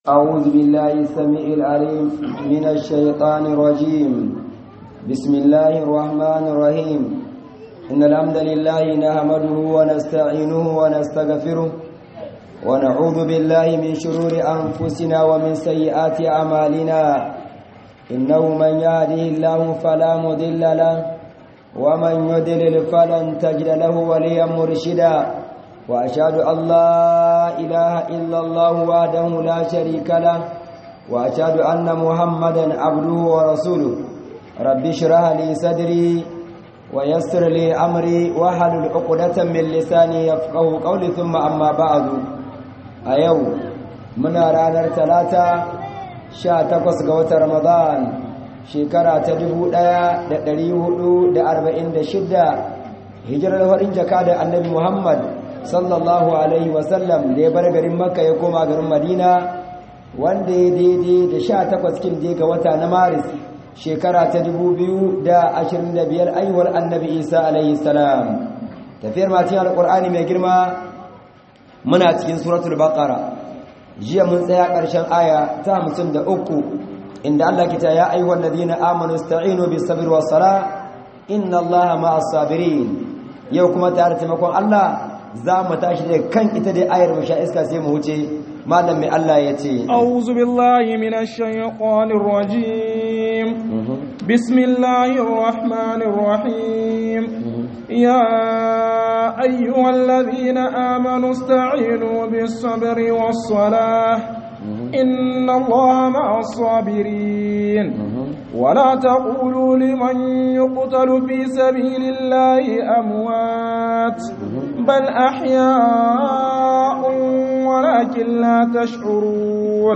أعوذ بالله السميع العليم من الشيطان الرجيم بسم الله الرحمن الرحيم إن الحمد لله نحمده ونستعينه ونستغفره ونعوذ بالله من شرور أنفسنا ومن سيئات أعمالنا إنه من يهده الله فلا مضل له ومن يضلل فلن تجد له وليا مرشدا وأشهد أن لا إله إلا الله وحده لا شريك له وأشهد أن محمدا عبده ورسوله رب اشرح لي صدري ويسر لي أمري واحلل عقدة من لساني يفقه قولي ثم أما بعد أيو من رانا ثلاثة sha takwas ga watan Ramadan shekara ta dubu ɗaya da ɗari hudu da arba'in da shidda hijirar farin jaka da annabi Muhammad sallallahu alaihi wasallam da ya bar garin makka ya koma garin madina wanda ya daidai da sha takwas kin je ga wata na maris shekara ta dubu biyu da ashirin da biyar aihuwar annabi isa alaihi salam tafiyar matin alƙur'ani mai girma muna cikin suratul baqara jiya mun tsaya ƙarshen aya ta hamsin da uku inda allah kita ya aihuwar ladina amanu sta'inu bis sabr was sala inna allaha ma'as sabirin yau kuma tare taimakon allah za mu tashi da kan ita dai ayar mu sha iska sai mu wuce malam mai Allah ya ce a'udhu billahi minash shaytanir rajim bismillahir rahmanir rahim ya ayyuhalladhina amanu ista'inu bis sabri was salah inna allaha ma'as sabirin ولا تقولوا لمن يقتل في سبيل الله أموات بل أحياء ولكن لا تشعرون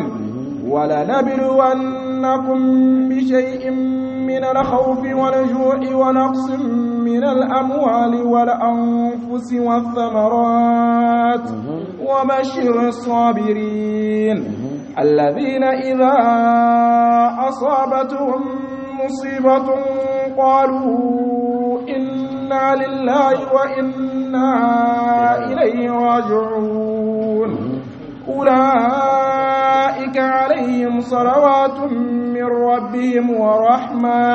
ولنبلونكم بشيء من الخوف والجوع ونقص من الأموال والأنفس والثمرات وبشر الصابرين الذين إذا أصابتهم مصيبة قالوا إنا لله وإنا إليه راجعون أولئك عليهم صلوات من ربهم ورحمة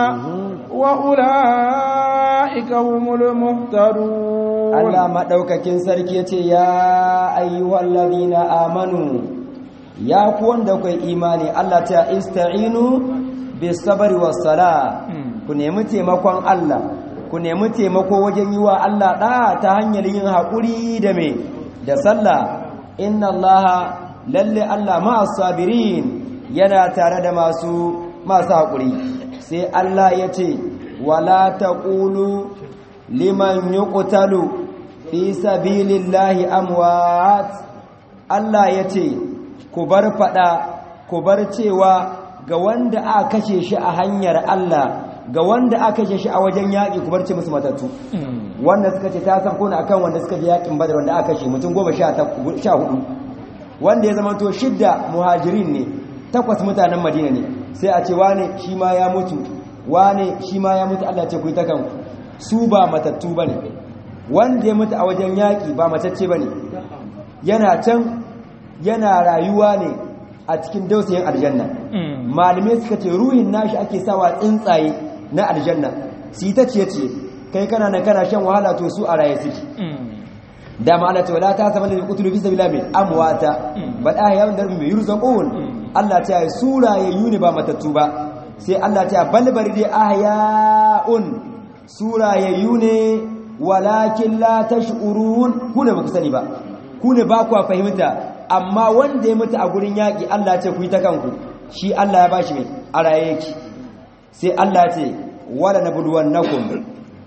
وأولئك هم المهتدون الله ما دوكاكين سركي يا أيها الذين آمنوا ya ku wanda kai imani Allah ta ista'inu bis sabri was sala ku nemi taimakon Allah ku nemi taimako wajen yi wa Allah da ta hanyar yin hakuri da me da sallah inna Allah lalle Allah ma'as sabirin yana tare da masu masu hakuri sai Allah ya ce wala taqulu liman yuqtalu fi sabilillahi amwat Allah ya ce ku bar fada ku bar cewa ga wanda aka kashe shi a hanyar Allah ga wanda aka kashe shi a wajen yaƙi ku bar ce musu matattu wanda suka ce ta san kona akan wanda suka je yaƙin badar wanda aka kashe mutum goma sha hudu wanda ya zama to shidda muhajirin ne takwas mutanen madina ne sai a ce wane shi ma ya mutu wane shi ma ya mutu Allah ce ku yi ta kanku su ba matattu bane wanda ya mutu a wajen yaƙi ba matacce bane yana can yana rayuwa ne a cikin dausayin aljanna malamai suka ce ruhin nashi ake sawa tsuntsaye na aljanna su ta ce ce kai kana nan kana shan wahala to su a raye suke da ma'ana ta wala ta sama da kutulu bisa bila mai amwata ba da yawon darbi mai yurzaqun Allah ta yi su rayayyu ne ba matattu ba sai Allah ta balbar dai ahya'un su rayayyu ne walakin la tash'urun ku ne ba ku sani ba ku ne ba ku fahimta amma wanda ya mutu a gurin yaƙi Allah ce ku yi ta kanku shi Allah ya ba shi mai a raye yake sai Allah ce wala na buduwan nakum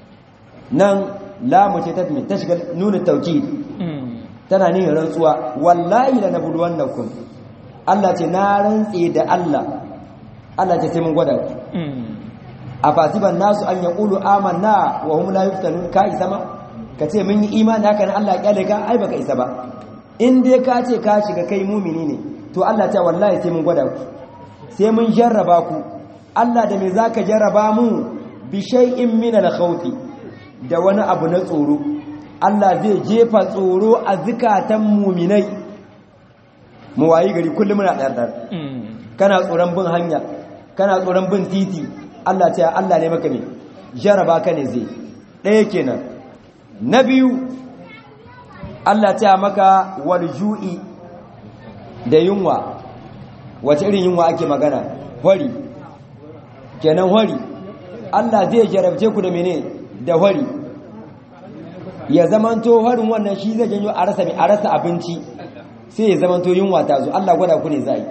nan lamu ce ta ta shiga nuna tauki tana ne rantsuwa wallahi la na buduwan nakum Allah ce na rantse da Allah Allah ce sai mun gwada ku a fasiban nasu an yaqulu amanna wa hum la yuftanun ka isa ma ka ce mun yi imani haka nan Allah ya kyale ka ai baka isa ba in dai ka ce ka shiga kai mumini ne to Allah ta wallahi sai mun gwada ku sai mun jarraba ku Allah da me zaka jarraba mu bi shay'in min al-khawfi da wani abu na tsoro Allah zai jefa tsoro a zukatan muminai mu wayi gari kullum muna ɗarɗar kana tsoron bin hanya kana tsoron bin titi Allah ce Allah ne maka ne jaraba ka ne zai ɗaya kenan na biyu Allah ce maka wal ju'i da yunwa wace irin yunwa ake magana hori kenan hori Allah zai jarabce ku da mene da hori ya zamanto harin wannan shi zai janyo a rasa a rasa abinci sai ya zamanto yunwa ta zo Allah gwada ku ne zai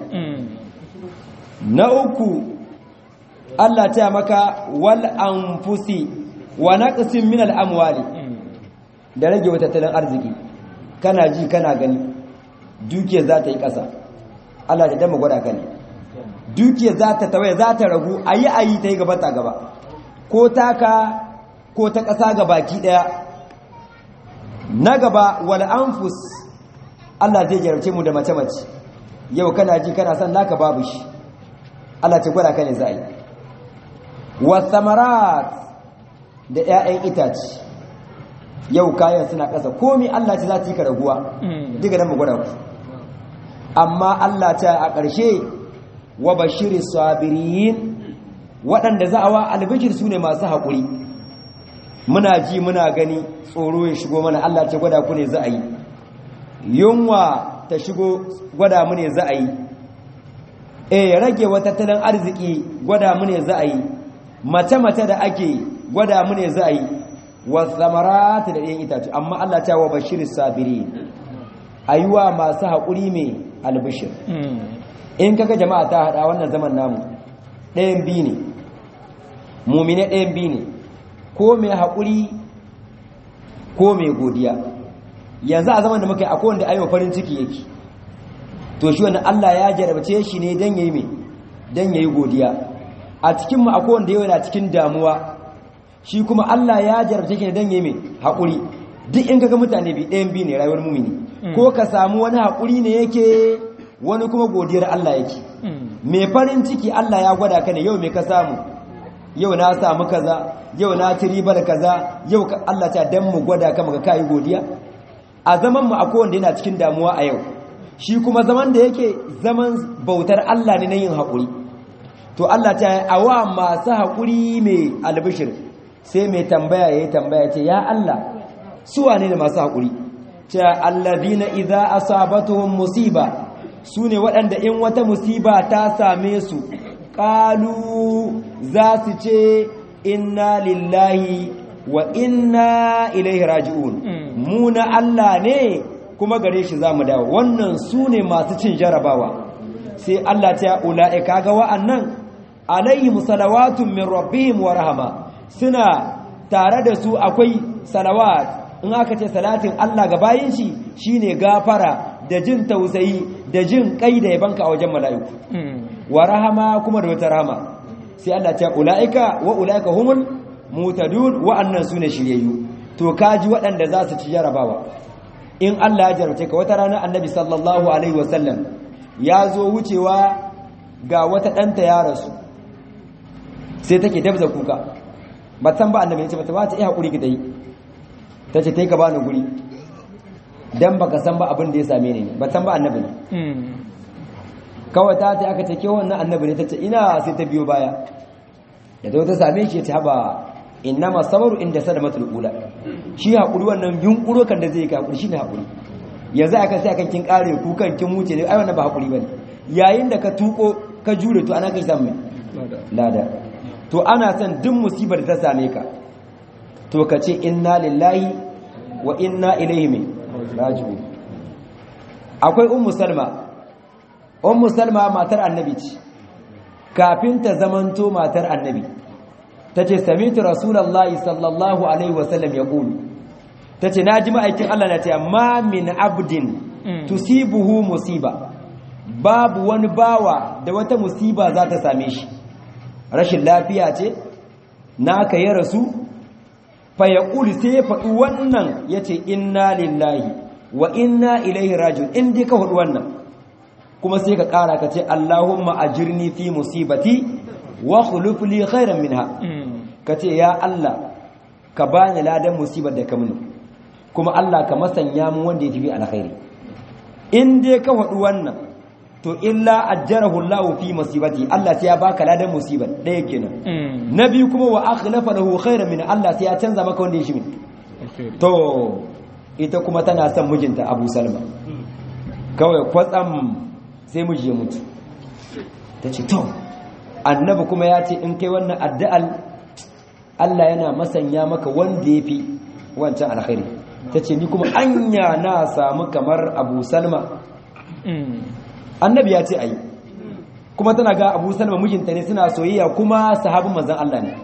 na uku Allah ta maka wal anfusi wa naqsin min al amwali da rage wata tattalin arziki kana ji kana gani dukiya za ta yi ƙasa Allah ta dama gwada ka ne dukiya za ta tawaye za ta ragu ayi ayi ta yi gaba ta gaba ko taka ko ta ƙasa ga baki ɗaya na gaba wal anfus Allah zai jarabce mu da mace-mace yau kana ji kana son naka babu shi Allah ce gwada ka ne za a yi wasamarat da 'ya'yan itace yau kayan suna ƙasa komi Allah ce za ta yi ka raguwa diga nan mu gwada ku amma Allah ta a ƙarshe wa bashiri sabirin waɗanda za a wa albishir su ne masu haƙuri muna ji muna gani tsoro ya shigo mana Allah ce gwada ku ne za a yi yunwa ta shigo gwada mu ne za a yi e rage wa tattalin arziki gwada mu ne za a yi mace-mace da ake gwada mu ne za a yi wa samarata da ɗayan itace amma Allah ta wa bashirin sabiri ayuwa masu haƙuri mai albishir in kaga jama'a ta haɗa wannan zaman namu ɗayan biyu ne mumine ɗayan biyu ne ko mai haƙuri ko mai godiya yanzu a zaman da muka yi akwai wanda ayyuka farin ciki yake to shi wanda Allah ya jarabce shi ne don yayi mai don yayi godiya a cikin mu akwai wanda yana cikin damuwa shi kuma Allah ya jarabce shi ne don yayi mai haƙuri duk in kaga mutane bi ɗayan biyu ne rayuwar mumini ko ka samu wani haƙuri ne yake wani kuma godiyar Allah yake mai farin ciki Allah ya gwada ka ne yau mai ka samu yau na samu kaza yau na ci ribar kaza yau Allah ta dan mu gwada ka maka kai godiya a zaman mu akwai wanda yana cikin damuwa a yau shi kuma zaman da yake zaman bautar Allah ne na yin haƙuri to Allah ta awa masu haƙuri mai albishir sai mai tambaya yayi tambaya ce ya Allah su wane ne masu haƙuri ta alladhina idza asabatuhum musiba sune waɗanda in wata musiba ta same su qalu za su ce inna lillahi wa inna ilaihi raji'un mu na Allah ne kuma gare shi za mu dawo wannan su ne masu cin jarabawa sai Allah ta ula'e kaga wa'annan alayhim salawatun min rabbihim wa rahama suna tare da su akwai salawat in aka ce salatin Allah ga bayin shi shine gafara da jin tausayi da jin kai da yabanka a wajen mala'iku wa rahama kuma da wata rahama sai Allah ta ula'ika wa ula'ika humul mutadun wa'annan sune shiryayyu to kaji waɗanda za su ci jarabawa in Allah ya jarabce ka wata rana annabi sallallahu alaihi wasallam ya zo wucewa ga wata ɗanta ya rasu sai take dabza kuka ba san ba annabi ya ce mata ba ta iya haƙuri ki ta yi ta ce ta yi ka bani guri dan baka san ba abin da ya same ni ba san ba annabi ne kawai ta ta aka ce ke wannan annabi ne ta ce ina sai ta biyo baya da ta ta same shi ya ce haba innama sabaru inda sadamatul ula shi hakuri wannan yunkuro kan da zai ka hakuri shine hakuri yanzu aka sai akan kin kare kukan kin wuce ne ai wannan ba hakuri bane yayin da ka tuko ka jure to ana kai samu lada to ana son duk musibar da ta same ka to ka ce inna lillahi wa inna ilaihi raji'un akwai ummu salma ummu salma matar annabi ce kafin ta zamanto matar annabi tace samitu rasulullahi sallallahu alaihi wasallam yaqulu tace naji ma'aikin Allah na ce ma min abdin tusibuhu musiba babu wani bawa da wata musiba za ta same shi rashin lafiya ce naka ya rasu fa yaqulu sai ya faɗi wannan yace inna lillahi wa inna ilaihi raji'un in dai ka faɗi wannan kuma sai ka ƙara ka ce Allahumma ajirni fi musibati wa khuluf li khairan minha ka ce ya Allah ka bani ladan musibar da ka mini kuma Allah ka masanya mu wanda ya tafi alkhairi in dai ka faɗi wannan to illa ajjarahu Allah fi musibati Allah sai ya baka ladan musibar ɗaya kenan na biyu kuma wa akhlafa lahu khairan min Allah sai ya canza maka wanda ya shi to ita kuma tana son mijinta Abu Salma kawai kwatsam sai miji ya mutu tace to annabi kuma ya ce in kai wannan addu'al Allah yana masanya maka wanda yafi wancan alkhairi tace ni kuma anya na samu kamar Abu Salma annabi ya ce ayi kuma tana ga abu salma mijinta ne suna soyayya kuma sahabin manzan Allah ne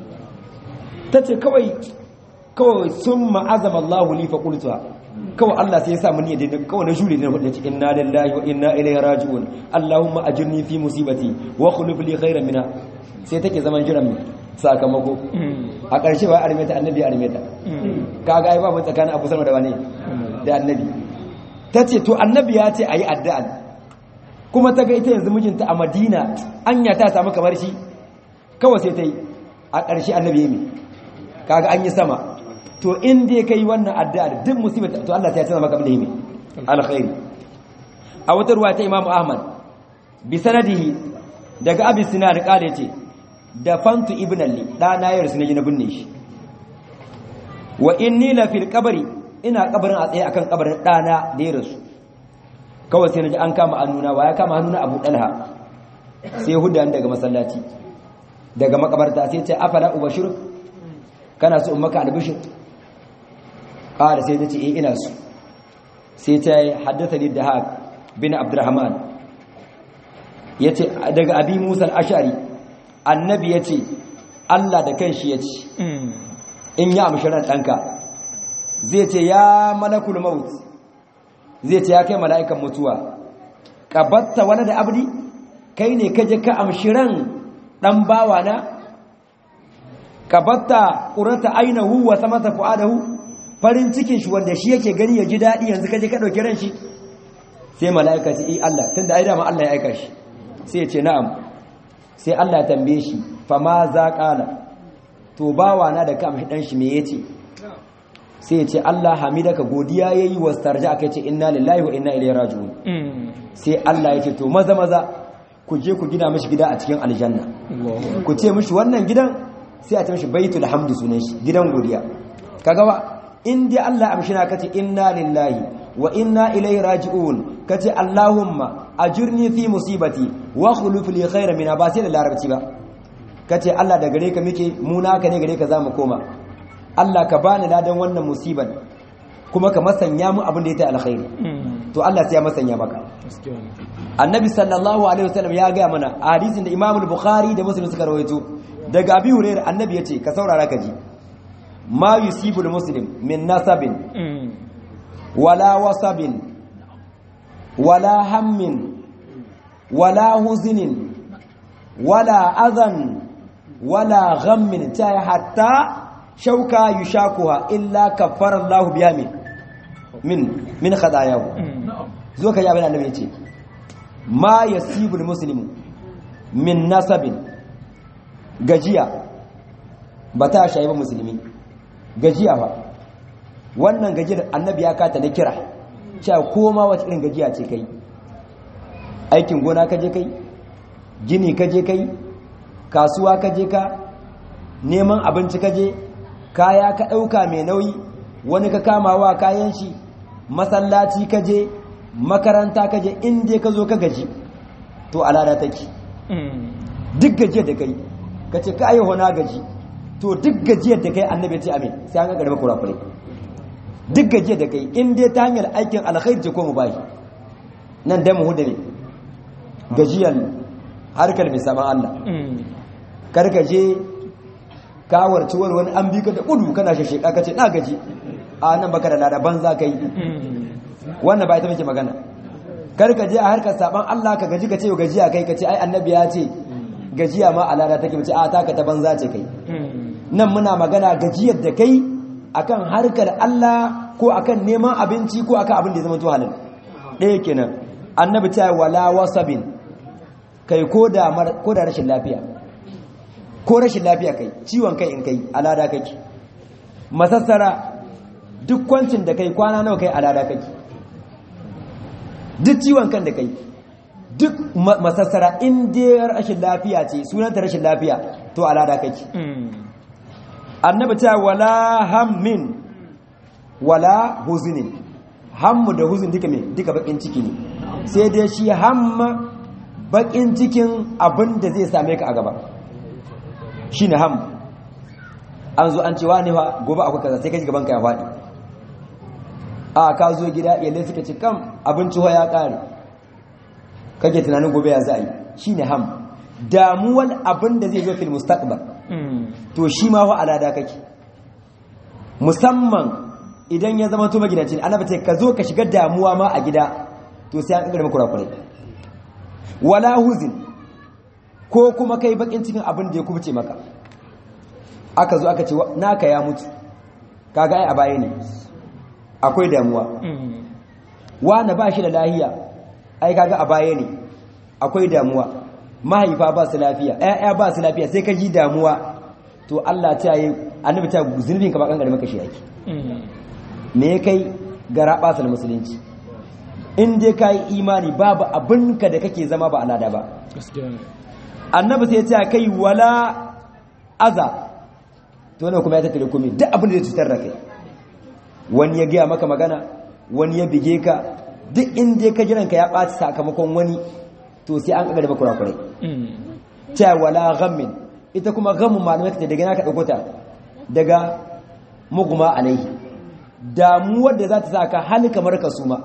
ta ce kawai kawai sun ma'azama Allah li fa qultuha kawai Allah sai ya sa mun yadda kawai na jure ne wadda ce inna lillahi wa inna ilaihi raji'un Allahumma ajirni fi musibati wa khuluf li khairan minha sai take zaman jiran mu sakamako a ƙarshe ba armeta annabi ya armeta kaga ai babu tsakanin Abu Salma da wane da annabi tace to annabi ya ce ayi addu'a kuma ta ga ita yanzu mijinta a madina anya ta samu kamar shi kawai sai ta yi a ƙarshe annabi ya mi kaga an yi sama to in dai ka yi wannan addu'a duk musibar to Allah ta yi maka abin da yi mai alkhairi a wata ruwa ta imamu ahmad bi sanadihi daga abin sina da ƙada ce da fantu ibn alli ɗana ya rasu na ji na binne shi wa inni la fil kabari ina kabarin a tsaye akan kabarin ɗana da ya rasu kawai sai naji an kama hannuna wa ya kama hannuna abu dalha sai hudan daga masallaci daga makabarta sai ce afala ubashir kana so in maka albishir qala sai nace eh ina so sai ta haddathani dahab bin abdurrahman yace daga abi musa al-ash'ari annabi yace Allah da kanshi yace in ya amshi ran danka zai ce ya malakul maut zai ce ya kai mala'ikan mutuwa ƙabatta wani da abdi kai ne kaje ka amshiran ɗan bawa na ƙabatta ƙurata ainihu wa samata fu'adahu farin cikin shi wanda shi yake gani ya ji daɗi yanzu kaje ka ɗauki ran shi sai mala'ika ce i Allah tun da ai dama Allah ya aika shi sai ya ce na'am sai Allah ya tambaye shi fa ma za ƙala to bawa na da ka amshi ɗan shi me ya ce sai ya ce Allah hamidaka godiya yayi wastarja aka ce inna lillahi wa inna ilaihi raji'un sai Allah ya ce to maza maza ku je ku gina mishi gida a cikin aljanna ku ce mishi wannan gidan sai a ce mishi baitul hamdi sunan shi gidan godiya kaga ba in dai Allah amshina kace inna lillahi wa inna ilaihi raji'un kace Allahumma ajirni fi musibati wa khuluf li khairan min ba sai da larabci ba kace Allah da gare ka muke mu naka ne gare ka zamu koma Allah ka bani ladan wannan musibar kuma ka masanya mu abin da ya ta alkhairi to Allah sai ya masanya maka annabi sallallahu alaihi wasallam ya ga mana a hadisin da Imam al-Bukhari da Muslim suka rawaito daga Abi Hurairah annabi yace ka saurara ka ji ma yusibul muslim min nasabin wala wasabin wala hammin wala huznin wala adhan wala ghammin ta hatta shauka yushakuha illa kaffara Allah biha min min min khadayahu zo ka yi abin annabi yace ma yasibul muslimu min nasabin gajiya ba ta shayi ba musulmi gajiya ba wannan gajiyar annabi ya kata na kira cewa koma wata irin gajiya ce kai aikin gona ka je kai gini ka je kai kasuwa ka je ka neman abinci ka je kaya ka ɗauka mai nauyi wani ka kamawa kayan shi masallaci ka je makaranta ka je inda ka zo ka gaji to alada take duk gajiyar da kai ka ce ka ayyuhu na gaji to duk gajiyar da kai annabi ce amin sai an ga garba kurakurai duk gajiyar da kai in dai ta hanyar aikin alkhairi ce ko mu bashi nan dai mu hudu ne gajiyar harkar mai saman Allah karka je kawar ciwar wani an bi ka da kudu kana shasheka ka ce na gaji a nan baka da lada banza ka yi wannan ba ita muke magana karka je a harkar saban Allah ka gaji ka ce gajiya kai ka ce ai annabi ya ce gajiya ma a lada take mace a taka ta banza ce kai nan muna magana gajiyar da kai akan harkar Allah ko akan neman abinci ko akan abin da ya zama to halal ɗaya kenan annabi ta wala wasabin kai ko da ko da rashin lafiya ko rashin lafiya kai ciwon kai in kai alada kake masassara duk kwancin da kai kwana nawa kai alada kake duk ciwon kan da kai duk masassara in dai rashin lafiya ce sunanta rashin lafiya to alada kake annabi ta wala hammin wala huzunin hammu da huzun duka me duka bakin ciki ne sai dai shi hamma bakin cikin abin da zai same ka a gaba shine ham an zo an ce wani fa gobe akwai kaza sai ka ji gaban ka ya faɗi a ka zo gida iyalai suka ce kam abinci ya ƙare kake tunanin gobe ya za a yi shi ne ham damuwar abin da zai zo fil mustaqbal to shi ma wa alada kake musamman idan ya zama to magidanci ana bace ka zo ka shiga damuwa ma a gida to sai an kaddara kurakurai wala huzin ko kuma kai bakin cikin abin da ya kubuce maka aka zo aka ce naka ya mutu kaga ai a baya ne akwai damuwa wanda ba shi da lahiya ai kaga a baya ne akwai damuwa mahaifa ba su lafiya ƴaƴa ba su lafiya sai ka ji damuwa to Allah ta yi annabi ta zunubin ka ba kankare maka shi yake me kai gara basal musulunci in dai kai imani babu abinka da kake zama ba alada ba annabi sai ya ce kai wala aza to ne kuma ya tattare komai duk abin da zai cutar da kai wani ya gaya maka magana wani ya bige ka duk inda ka jiranka ya ɓaci sakamakon wani to sai an ƙagar kurakurai cewa wala ghammin ita kuma ghammin malamai ta daga naka ɗauko ta daga muguma alaihi damuwar da za ta sa ka hali kamar ka suma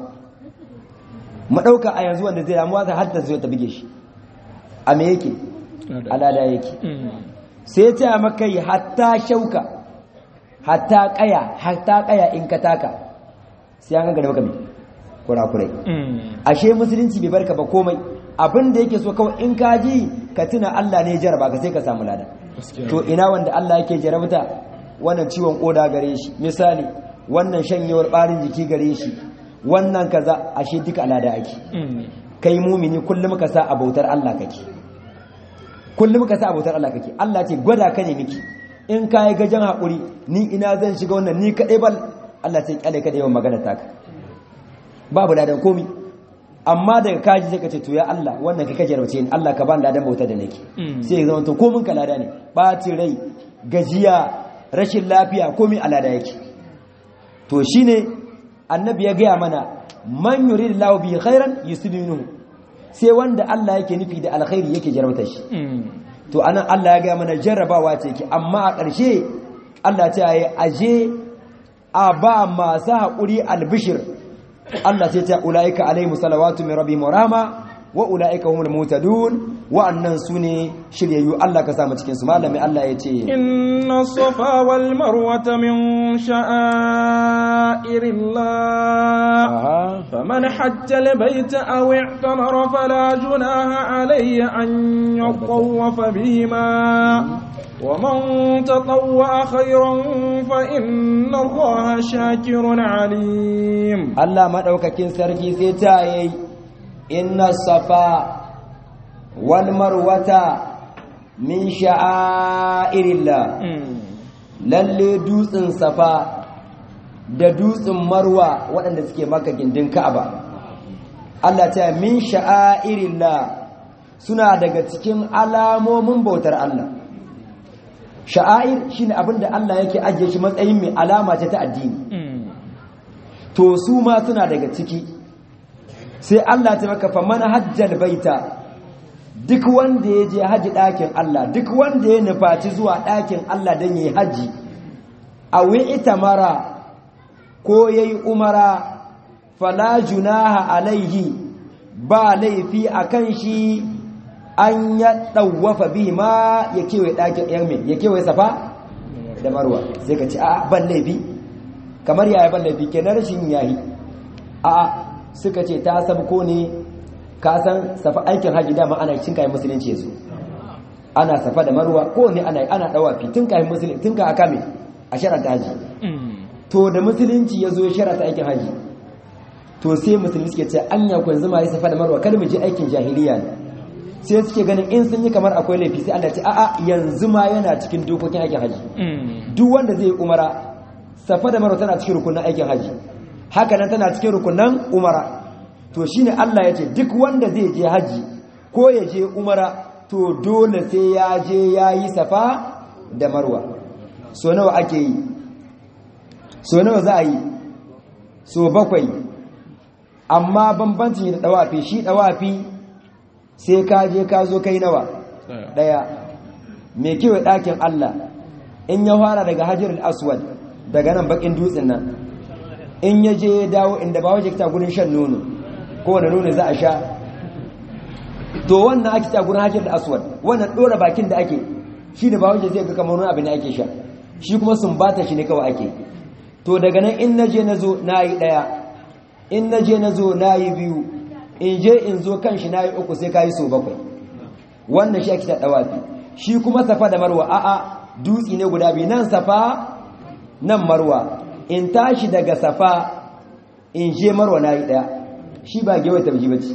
mu ɗauka a yanzu wanda zai damuwa ta har ta zo ta bige shi a me yake alada yake sai ta maka yi hatta shauka hatta kaya hatta kaya in ka taka sai an gangare maka mai kurakurai ashe musulunci bai barka ba komai abin da yake so kawai in ka ji ka tuna Allah ne jaraba ka sai ka samu lada to ina wanda Allah yake jarabta wannan ciwon koda gare shi misali wannan shanyewar barin jiki gare shi wannan kaza ashe duka alada ake kai mumini kullum ka sa abautar Allah kake kullum ka sa abautar Allah kake Allah ce gwada ka ne miki in ka yi gajen haƙuri ni ina zan shiga wannan ni kaɗai bal Allah sai kyale ka da yawan magana taka babu ladan komi amma daga kaji sai ka ce to ya Allah wannan ka kaje rawace ni Allah ka ba ladan bauta da nake sai zama to komin ka lada ne ɓacin rai gajiya rashin lafiya komi a lada yake to shine annabi ya gaya mana man yuridillahu bi khairan yuslimuhu sai wanda Allah yake nufi da alkhairi yake jarabta shi to anan Allah ya gaya mana jarrabawa ce ki amma a ƙarshe Allah ta yi aje a ba masu haƙuri albishir Allah sai ta ula'ika alaihi salawatu min rabbi murama wa ula'ika humul mutadun wa'annan su ne shiryayyu Allah ka samu cikin su malami Allah ya ce inna safa wal marwata min sha'airillah faman hajja al bayta aw i'tamara fala junaha alayhi an yatawafa bihima ومن تطوع خيرا فإن الله شاكر عليم الله ما دوكاكين سرجي سيتاي إن الصفا والمروة من شعائر الله lalle dutsen safa da dutsen marwa waɗanda suke maka gindin ka'aba Allah ta min sha'airillah suna daga cikin alamomin bautar Allah sha'air shine abinda Allah yake ajiye shi matsayin mai alama ce ta addini to su ma suna daga ciki sai Allah ta maka fa man hajjal baita duk wanda ya je haji ɗakin Allah duk wanda ya nufaci zuwa ɗakin Allah don yi haji a ita mara ko ya yi umara fala junaha alaihi ba laifi a kan shi an ya ɗauwafa bi ma ya kewaye ɗakin yan ya kewaye safa da marwa sai ka ce a ban laifi kamar yaya ban laifi ke na rashin yayi a suka ce ta sabko ne ka san safa aikin haji dama ana cin kayan musulunci su ana safa da marwa ko ne ana ana dawafi tun kayan musulunci tun ka aka me a sharata haji to da musulunci ya zo ya sharata aikin haji to sai musulmi suke ce anya ku yanzu ma yi safa da marwa kar mu je aikin jahiliya ne sai suke ganin in sun yi kamar akwai laifi sai Allah ce a'a yanzu ma yana cikin dokokin aikin haji duk wanda zai umara safa da marwa tana cikin rukunin aikin haji haka nan tana cikin rukunan umara to shine Allah ya ce duk wanda zai je haji ko ya je umara to dole sai ya je ya yi safa da marwa so nawa ake yi so nawa za a yi so bakwai amma bambancin da dawafi shi dawafi sai ka je ka zo kai nawa daya mai kewa ɗakin Allah in ya fara daga hajjar aswad daga nan bakin dutsen nan in ya je ya dawo inda ba waje ta gudun shan nono kowane nono za a sha to wannan ake ta gudun hajjar aswad wannan ɗora bakin da ake shi da ba waje zai ga kamar wani abin da ake sha shi kuma sun bata shi ne kawai ake to daga nan in na je na zo na yi ɗaya in na je na zo na yi biyu in je in zo kan shi na yi uku sai ka yi so bakwai wannan shi ake ta ɗawafi shi kuma safa da marwa a'a dutsi ne guda biyu nan safa nan marwa in tashi daga safa in je marwa na yi ɗaya shi ba gewai tabji bace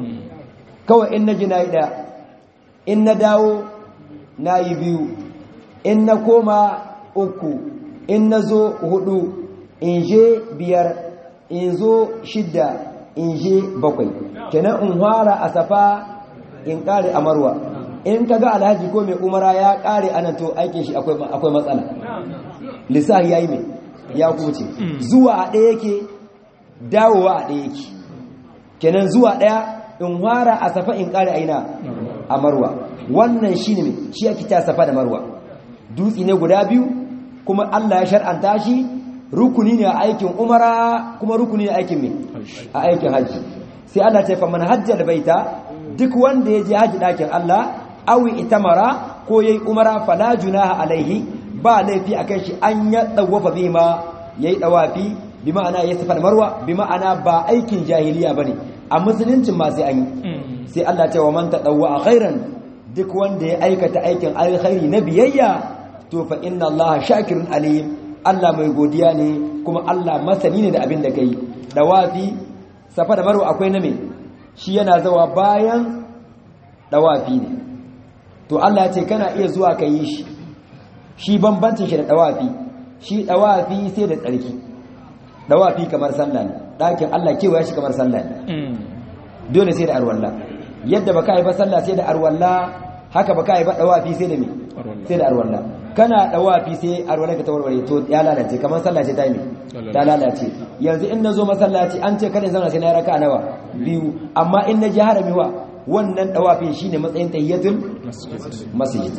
kawai in na ji na yi ɗaya in na dawo na yi biyu in na koma uku in na zo hudu in je biyar in zo shidda in je bakwai kenan in fara a safa in kare a marwa in kaga alhaji ko mai umara ya kare anan to aikin shi akwai matsala lissahi yayi mai ya kuce zuwa a ɗaya yake dawowa a ɗaya yake kenan zuwa ɗaya in fara a safa in kare aina a marwa wannan shine mai shi ake ta safa da marwa dutsi ne guda biyu kuma Allah ya shar'anta shi rukuni ne a aikin umara kuma rukuni ne a aikin mai a aikin haji sai Allah ta faman hajjal baita duk wanda ya je haji dakin Allah awi itamara ko yayi umara fala junaha alaihi ba laifi akan shi an ya dawafa bima yayi dawafi bi ma'ana ya safar marwa bi ma'ana ba aikin jahiliya bane a musuluncin ma sai an yi sai Allah ta wa man tadawwa khairan duk wanda ya aikata aikin alkhairi na biyayya to fa inna Allah shakirun alim Allah mai godiya ne kuma Allah masani ne da abin da kai dawafi safa da marwa akwai na me shi yana zawa bayan dawafi ne to Allah ya ce kana iya zuwa ka yi shi shi bambancin shi da dawafi shi dawafi sai da tsarki dawafi kamar sallah ne dakin Allah kewa shi kamar sallah ne dole sai da arwalla yadda baka yi ba sallah sai da arwalla haka baka yi ba dawafi sai da me sai da arwalla kana dawafi sai arwalla ka tawarware to ya lalace kamar sallah ce ta yi ta lalace yanzu in nazo masallaci an ce kada zauna sai na raka nawa biyu amma in na ji harami wa wannan dawafin shine matsayin tahiyatul masjid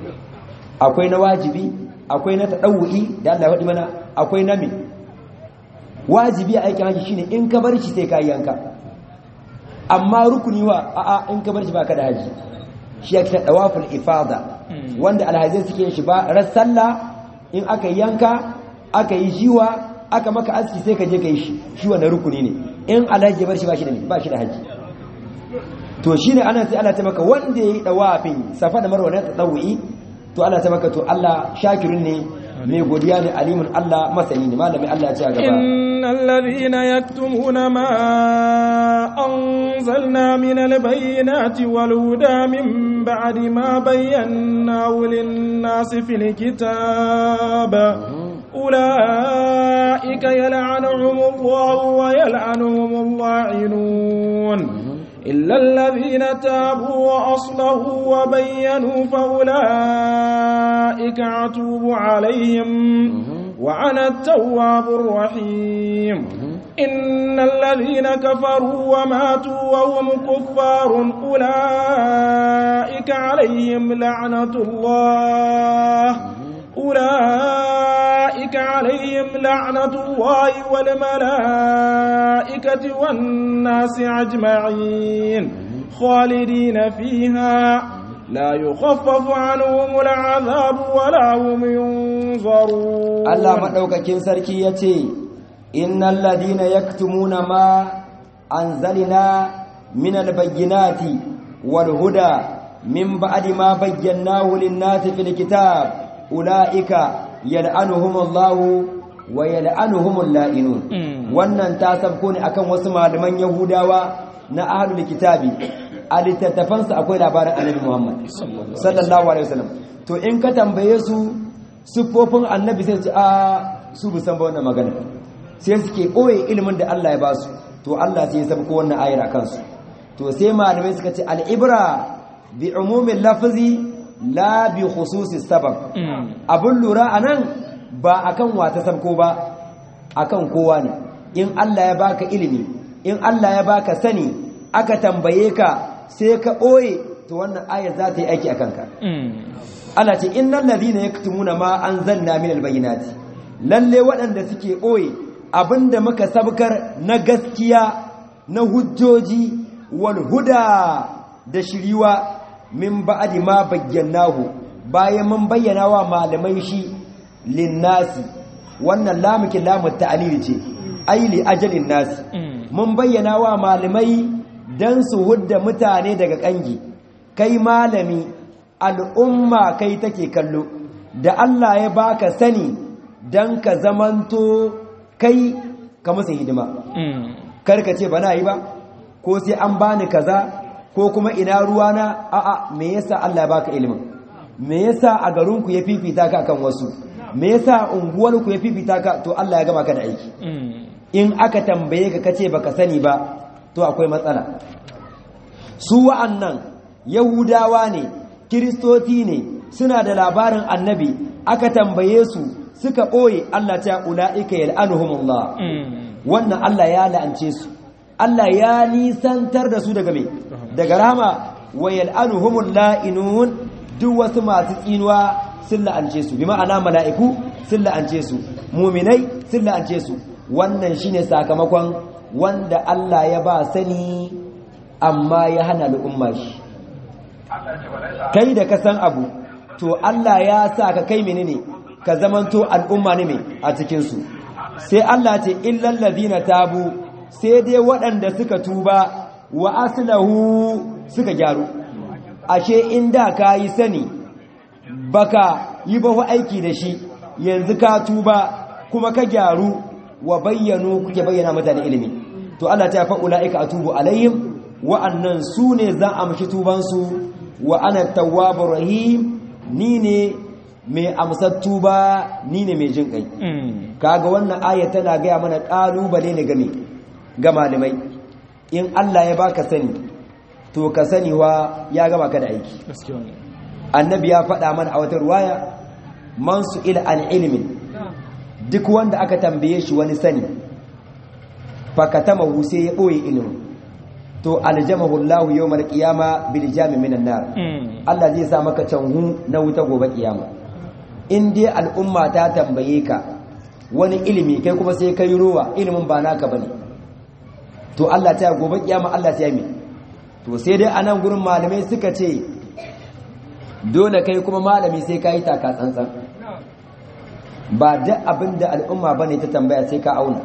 akwai na wajibi akwai na tadawu'i da Allah ya faɗi mana akwai na me wajibi a aikin haji shine in ka bar shi sai ka yanka amma rukuni wa a'a in ka bar shi baka da haji shi yake dawaful ifada wanda alhazai suke shi ba ran sallah in aka yanka aka yi jiwa aka maka aski sai ka je ka yi shi shi wannan rukuni ne in alhaji bar shi ba shi da ba shi da haji to shine ana sai Allah ta maka wanda yayi dawafin safa da marwa na tadawi to Allah ta maka to Allah shakirun ne mai godiya ne alimun Allah masani ne malamin Allah ya ce a gaba innal ladhina yaktumuna ma anzalna minal bayyinati wal huda min ba'di ma bayyanahu lin-nasi fil kitab ulaika yal'anuhumullahu wa yal'anuhumul la'inun إلا الذين تابوا وأصلحوا وبينوا فأولئك أتوب عليهم وأنا التواب الرحيم إن الذين كفروا وماتوا وهم كفار أولئك عليهم لعنة الله أولئك عليهم لعنة الله والملائكة والناس أجمعين خالدين فيها لا يخفف عنهم العذاب ولا هم ينظرون الله مدوكاكين سركي يتي إن الذين يكتمون ما أنزلنا من البينات والهدى من بعد ما بيناه للناس في الكتاب أولئك يلعنهم الله ويلعنهم اللائنون wannan ta sabko ne akan wasu malaman yahudawa na ahlul kitabi a littattafansu akwai labarin annabi muhammad sallallahu alaihi wasallam to in ka tambaye su siffofin annabi sai su a su bu san ba wannan magana sai suke koye ilimin da Allah ya ba su to Allah sai ya sabko wannan ayar akan su to sai malamai suka ce al-ibra bi umumin lafzi la bi khususi sabab abun lura anan ba akan wata sabko ba akan kowa ne in Allah ya baka ilimi in Allah ya baka sani aka tambaye ka sai ka ɓoye to wannan ayar za ta yi aiki a kanka Allah ce innal ladhina yaktumuna ma anzalna minal bayyinati lalle waɗanda suke ɓoye abinda muka sabkar na gaskiya na hujjoji wal huda da shiriwa min ba'di ma bayyanahu bayan mun bayyana wa malamai shi linnasi wannan lamukin lamun ta'lil ce ai li ajalin nasi mun bayyana wa malamai dan su hudda mutane daga kangi kai malami al'umma kai take kallo da Allah ya baka sani dan ka zamanto kai ka musu hidima karka ce bana yi ba ko sai an bani kaza ko kuma ina ruwana a'a me yasa Allah ya baka ilimin me yasa a garinku ya fifita ka kan wasu me yasa unguwarku ya fifita ka to Allah ya gama ka da aiki in aka tambaye ka kace baka sani ba to akwai matsala su wa'annan yahudawa ne kiristoti ne suna da labarin annabi aka tambaye su suka ɓoye Allah ta ula'ika yal'anuhumullah wannan Allah ya la'ance su Allah ya nisantar da su daga me daga rahama wa yal'anuhumul la'inun duk wasu masu tsinuwa sun la'ance su bi ma'ana mala'iku sun la'ance su muminai sun la'ance su wannan shine sakamakon wanda Allah ya ba sani amma ya hana al'umma shi kai da ka san abu to Allah ya sa ka kai menene ka zamanto al'umma ne mai a cikinsu sai Allah ce illal ladina tabu sai dai waɗanda suka tuba wa aslahu suka gyaru ashe inda ka yi sani baka yi ba aiki da shi yanzu ka tuba kuma ka gyaru wa bayyano kuke bayyana mutane ilimi to Allah ta fa ulaika atubu alaihim wa'annan su ne za a mashi tubansu wa ana tawwabur rahim ni ne mai amsar tuba ni ne mai jin kai kaga wannan aya tana gaya mana kalubale ne game ga malamai in Allah ya baka sani to ka sani wa ya gama ka da aiki annabi ya faɗa mana a wata ruwaya man su ila an ilimin duk wanda aka tambaye shi wani sani fakatama sai ya ɓoye ilimin to aljamahu Allah yawmal qiyama bil jami minan nar Allah zai sa maka canhu na wuta gobe kiyama in dai al'umma ta tambaye ka wani ilimi kai kuma sai kai ruwa ilimin ba naka bane to Allah ta gobe kiyama Allah ta yi to sai dai anan gurin malamai suka ce dole kai kuma malami sai ka yi taka tsantsan ba duk abin da al'umma ba ne ta tambaya sai ka auna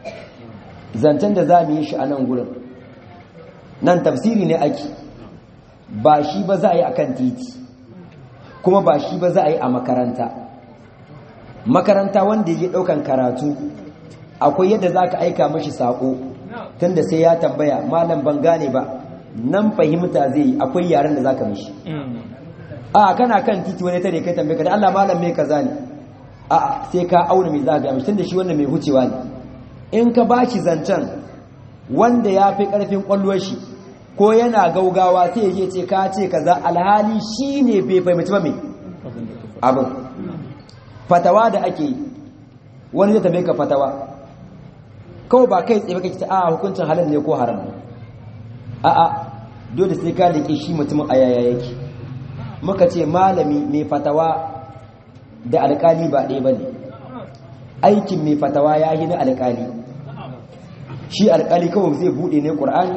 zancen da za mu yi shi a nan gurin nan tafsiri ne ake ba shi ba za a yi a kan titi kuma ba shi ba za a yi a makaranta makaranta wanda ya ɗaukan karatu akwai yadda za ka aika mashi saƙo tun da sai ya tambaya malam ban gane ba nan fahimta zai yi akwai yaren da za ka mashi a kana kan titi wani tare kai tambaye ka da Allah malam me kaza ne a sai ka auna me za ga mishi tunda shi wannan mai hucewa ne in ka bashi zancen wanda ya fi karfin kwallon shi ko yana gaugawa sai ya ce ka ce kaza alhali shi ne bai fahimci ba me abin fatawa da ake yi wani zai tambaye ka fatawa kawai ba kai tsaye kake ta a hukuncin halal ne ko haram ne a'a dole sai ka liƙe shi mutumin a yaya yake muka ce malami mai fatawa da alkali ba ɗaya ba ne aikin mai fatawa ya yi na alkali shi alkali kawai zai buɗe ne ƙur'ani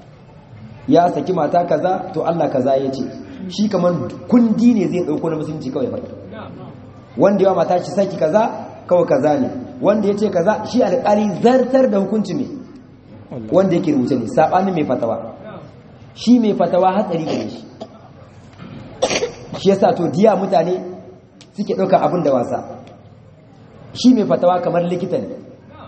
ya saki mata kaza to Allah kaza ya ce shi kamar kundi ne zai ɗauko na musulunci kawai faɗi wanda yawa mata shi saki kaza kawai kaza ne wanda ya ce kaza shi alkali zartar da hukunci ne wanda yake rubuce ne saɓanin mai fatawa shi mai fatawa hatsari gare shi shi yasa to diya mutane suke ɗaukar abin da wasa shi mai fatawa kamar likita ne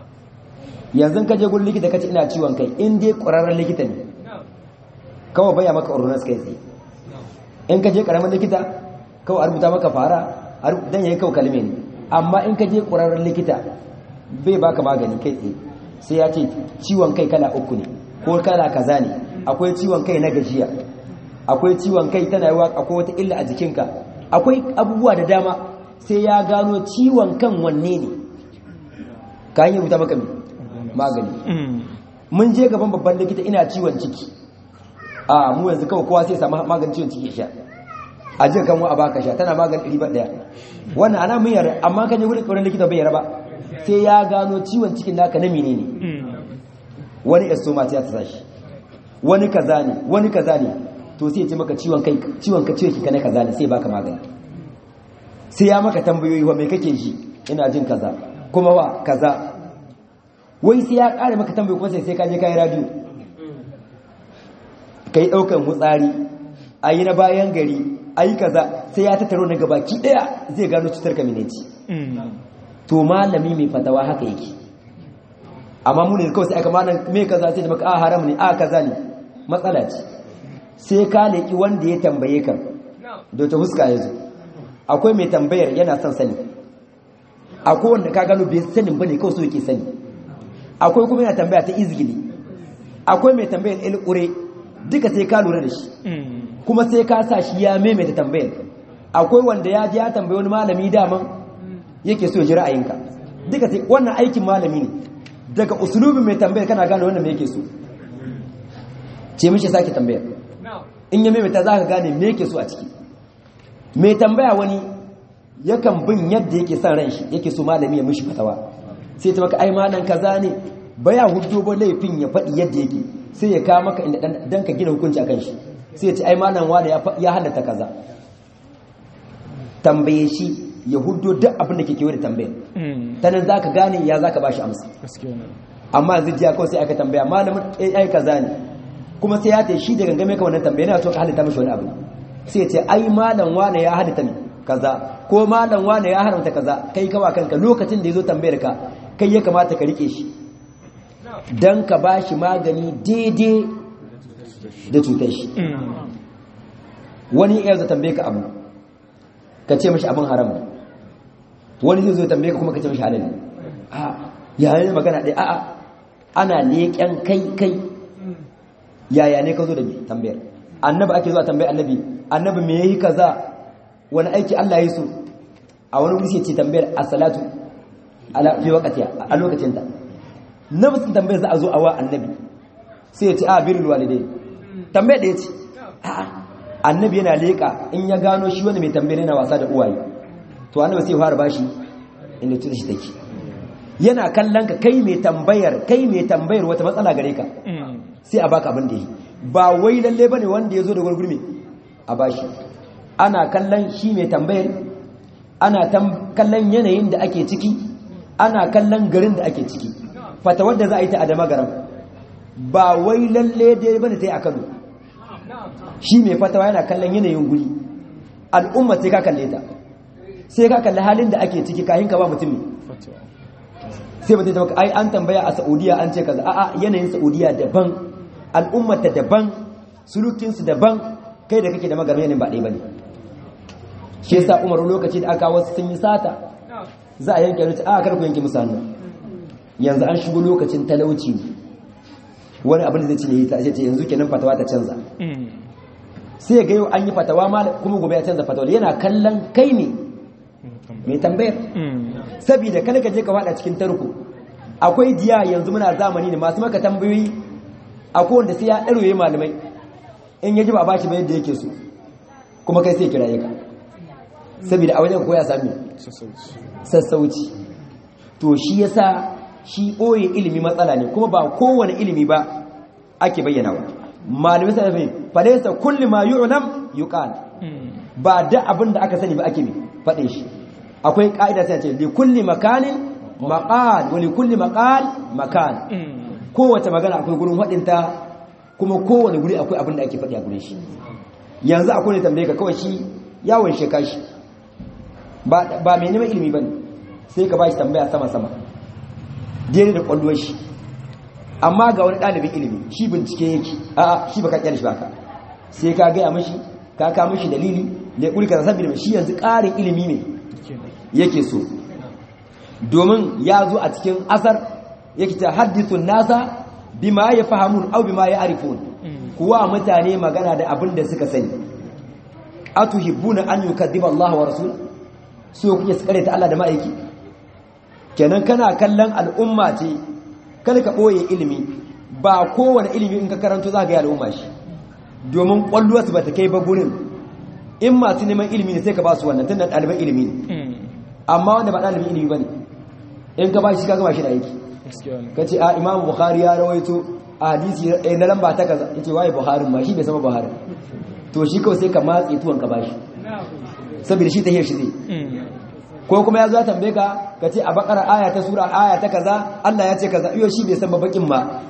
yanzu ka je gun likita kace ina ciwon kai in dai ƙwararren likita ne kawai baya maka ordonance kai tsaye in ka je ƙaramin likita kawai a rubuta maka fara dan yayi kawai kalme ne amma in ka je ƙwararren likita bai baka magani kai tsaye sai ya ce ciwon kai kala uku ne ko kala kaza ne akwai ciwon kai na gajiya akwai ciwon kai tana yawa akwai wata illa a jikinka akwai abubuwa da dama sai ya gano ciwon kan wanne ne ka yi rubuta maka magani mun je gaban babban likita ina ciwon ciki a mu yanzu kawai kowa sai samu maganin ciwon ciki sha a jiya kan wa a baka sha tana maganin riba daya wannan ana mun yara amma kan yi wurin tsoron likita bai yara ba sai ya gano ciwon cikin naka na menene wani estoma ta ta sashi wani kaza ne wani kaza ne to sai ya ce maka ciwon kai ciwon ka ciwon kika na kaza ne sai baka magani sai ya maka tambayoyi wa me kake ji ina jin kaza kuma wa kaza wai sai ya kare maka tambayoyi kuma sai sai ka je kai radio kai daukan hutsari ayi na bayan gari ayi kaza sai ya tattaro na gabaki daya zai gano cutar kamineci to malami mai fatawa haka yake amma mu ne kawai sai aka malam me kaza sai da maka a haram ne a kaza ne matsala ce sai ka leki wanda ya tambaye ka da ta huska ya zo akwai mai tambayar yana son sani akwai wanda ka gano bai sanin bane kawai so yake sani akwai kuma yana tambaya ta izgili akwai mai tambayar ilkure duka sai ka lura da shi kuma sai ka sa shi ya maimaita tambayar akwai wanda ya ji ya tambayi wani malami daman yake so ya ji ra'ayinka duka sai wannan aikin malami ne daga usulubin mai tambayar kana gane wannan me yake so ce mishi sake tambayar in ya maimaita za ka gane me yake so a ciki mai tambaya wani yakan bin yadda yake son ran shi yake so malami ya mishi fatawa sai ta maka ai malan kaza ne baya hudu ba laifin ya faɗi yadda yake sai ya kawo maka inda dan ka gina hukunci akan shi sai ya ce ai malan wani ya halatta kaza tambaye shi ya hudu duk abin da ke kewa da tambayar ta nan za ka gane ya za ka ba shi amsa amma yanzu jiya kawai sai aka tambaya malamin ai kaza ne kuma sai ya ce shi da gangame ka wannan tambaya yana so ka halitta mashi wani abu sai ce ai malam wane ya halitta ne kaza ko malam wane ya haramta kaza kai kawa kanka lokacin da ya zo tambayar ka kai ya kamata ka rike shi dan ka ba shi magani daidai da cutar shi wani ya zo tambaye ka abu ka ce mashi abin haram ne wani zai zo tambaye ka kuma ka ce mashi halal ne a yayin magana ɗaya a'a ana leƙen kai kai yaya ne ka zo da tambayar annabi ake zuwa tambayar annabi annabi me yayi kaza wani aiki Allah ya so a wani wuri sai ce tambayar as-salatu ala fi waqtiha a lokacin ta nafsin tambayar za a zo a wa annabi sai ya ce a birrul walidai tambayar da ya ce a'a annabi yana leka in ya gano shi wani mai tambayar yana wasa da uwaye to annabi sai ya fara bashi inda tuta shi take yana kallon ka kai mai tambayar kai mai tambayar wata matsala gare ka sai a baka abin da yi ba wai lalle bane wanda ya zo da gurgurmi a bashi ana kallon shi mai tambayar ana kallon yanayin da ake ciki ana kallon garin da ake ciki fata wadda za a yi ta adama garam ba wai lalle dai bane ta yi a kano shi mai fatawa yana kallon yanayin guri al'umma sai ka kalle ta sai ka kalli halin da ake ciki kayan ka ba mutum ne sai mutum ta ai an tambaya a saudiya an ce kaza a'a yanayin saudiya daban al'ummata daban sulukinsu daban kai da kake da magarin yanayin ba ɗaya ba ne shi yasa umaru lokaci da aka wasu sun yi sata za a yanke ruci a karku yanke musu hannu yanzu an shigo lokacin talauci wani abin da zai cinye ta ce yanzu kenan fatawa ta canza sai ga yau an yi fatawa ma kuma gobe ya canza fatawa yana kallon kai ne mai tambayar saboda kada ka je ka fada cikin tarko akwai diya yanzu muna zamani ne masu maka tambayoyi akwai wanda sai ya ɗaroye malamai in ya ji ba bashi ba yadda yake so kuma kai sai kiraye ka saboda a wajen koya sami sassauci to shi yasa shi ɓoye ilimi matsala ne kuma ba kowane ilimi ba ake bayyana wa malamai sai da falaisa kulli ma yu'lam yuqal ba da abin da aka sani ba ake faɗin shi akwai ka'ida sai ce li kulli makanin maqal wa li kulli maqal makan kowace magana akwai gurin waɗinta kuma kowane guri akwai abin da ake faɗi a gurin shi yanzu akwai ne tambaye ka kawai shi yawon sheka shi ba mai neman ilimi ba ne sai ka ba shi tambaya sama-sama daidai da ƙwallon shi amma ga wani ɗalibin ilimi shi bincike yake a shi ba ka ƙyar shi ba ka sai ka gaya mashi ka ka mashi dalili da ya ƙuri ka saboda shi yanzu ƙarin ilimi ne yake so domin ya zo a cikin asar yake ta hadithun nasa bima yafahamun aw bima ya'rifun kuwa mutane magana da abin da suka sani atuhibbuna an yukaddiba Allah wa rasul so kuke tsare ta Allah da ma'aiki kenan kana kallon al'umma ce kada ka boye ilimi ba kowane ilimi in ka karanto za ka yi al'umma shi domin kwalluwa su bata kai ba gurin in masu neman ilimi ne sai ka ba su wannan tunda ɗaliban ilimi ne amma wanda ba ɗalibin ilimi ba ne in ka ba shi ka gama shi da aiki ka ce a imamu bukhari ya rawaito a hadisi na lamba ta kaza ya ce waye buharin ma shi bai sama buharin to shi kawai sai ka matse tuwon ka ba shi saboda shi ta hiyar shi zai ko kuma ya zo tambaye ka ka ce a bakara aya ta sura aya ta kaza Allah ya ce kaza iyo shi bai san bakin ba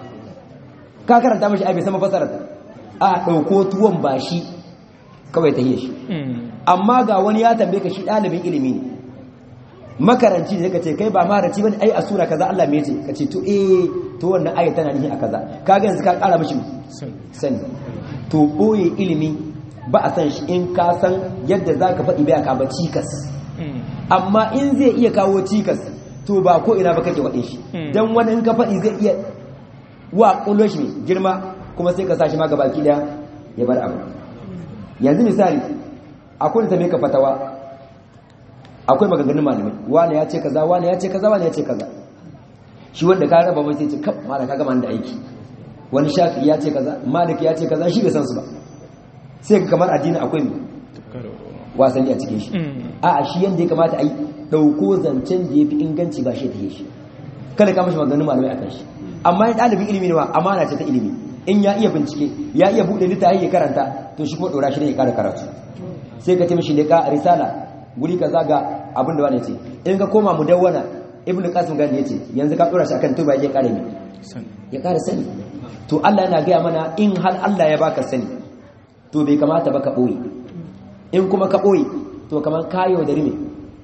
ka karanta mashi ai bai san fasarar ta a dauko tuwon ba shi kawai ta hiyar shi amma ga wani ya tambaye ka shi ɗalibin ilimi ne makaranci ne ka ce kai ba maraci bane ai a sura kaza Allah me ce ka ce to eh to wannan aya tana nihi a kaza kaga yanzu ka kara mishi sani to boye ilimi ba a san shi in ka san yadda zaka faɗi bai ka ba cikas amma in zai iya kawo cikas to ba ko ina ba kake waɗe shi dan wani in ka faɗi zai iya wa kullo shi girma kuma sai ka sa shi ma gabaki daya ya bar abu yanzu misali akwai da ta ka fatawa akwai maganganun malamai wani ya ce kaza wani ya ce kaza wani ya ce kaza shi wanda ka raba mai sai ce kaf mala ka gama da aiki wani shafi ya ce kaza malik ya ce kaza shi bai san su ba sai ka kamar addini akwai mai wasanni a cikin shi a a shi yanda ya kamata a yi dauko zancen da ya fi inganci ba shi ta yi shi kada ka mashi maganganun malamai akan shi amma ya ɗalibin ilimi ne wa amana ce ta ilimi in ya iya bincike ya iya buɗe littafi ya karanta to shi kuma ɗora shi ne ya ƙara karatu sai ka taimaki leƙa risala guri ka zaga abin da wani ce in ka koma mu dawwana ibn qasim gani yace yanzu ka dora shi akan tuba ya kare ne ya kare sani to Allah yana gaya mana in har Allah ya baka sani to bai kamata ba ka boye in kuma ka boye to kamar kayo da rime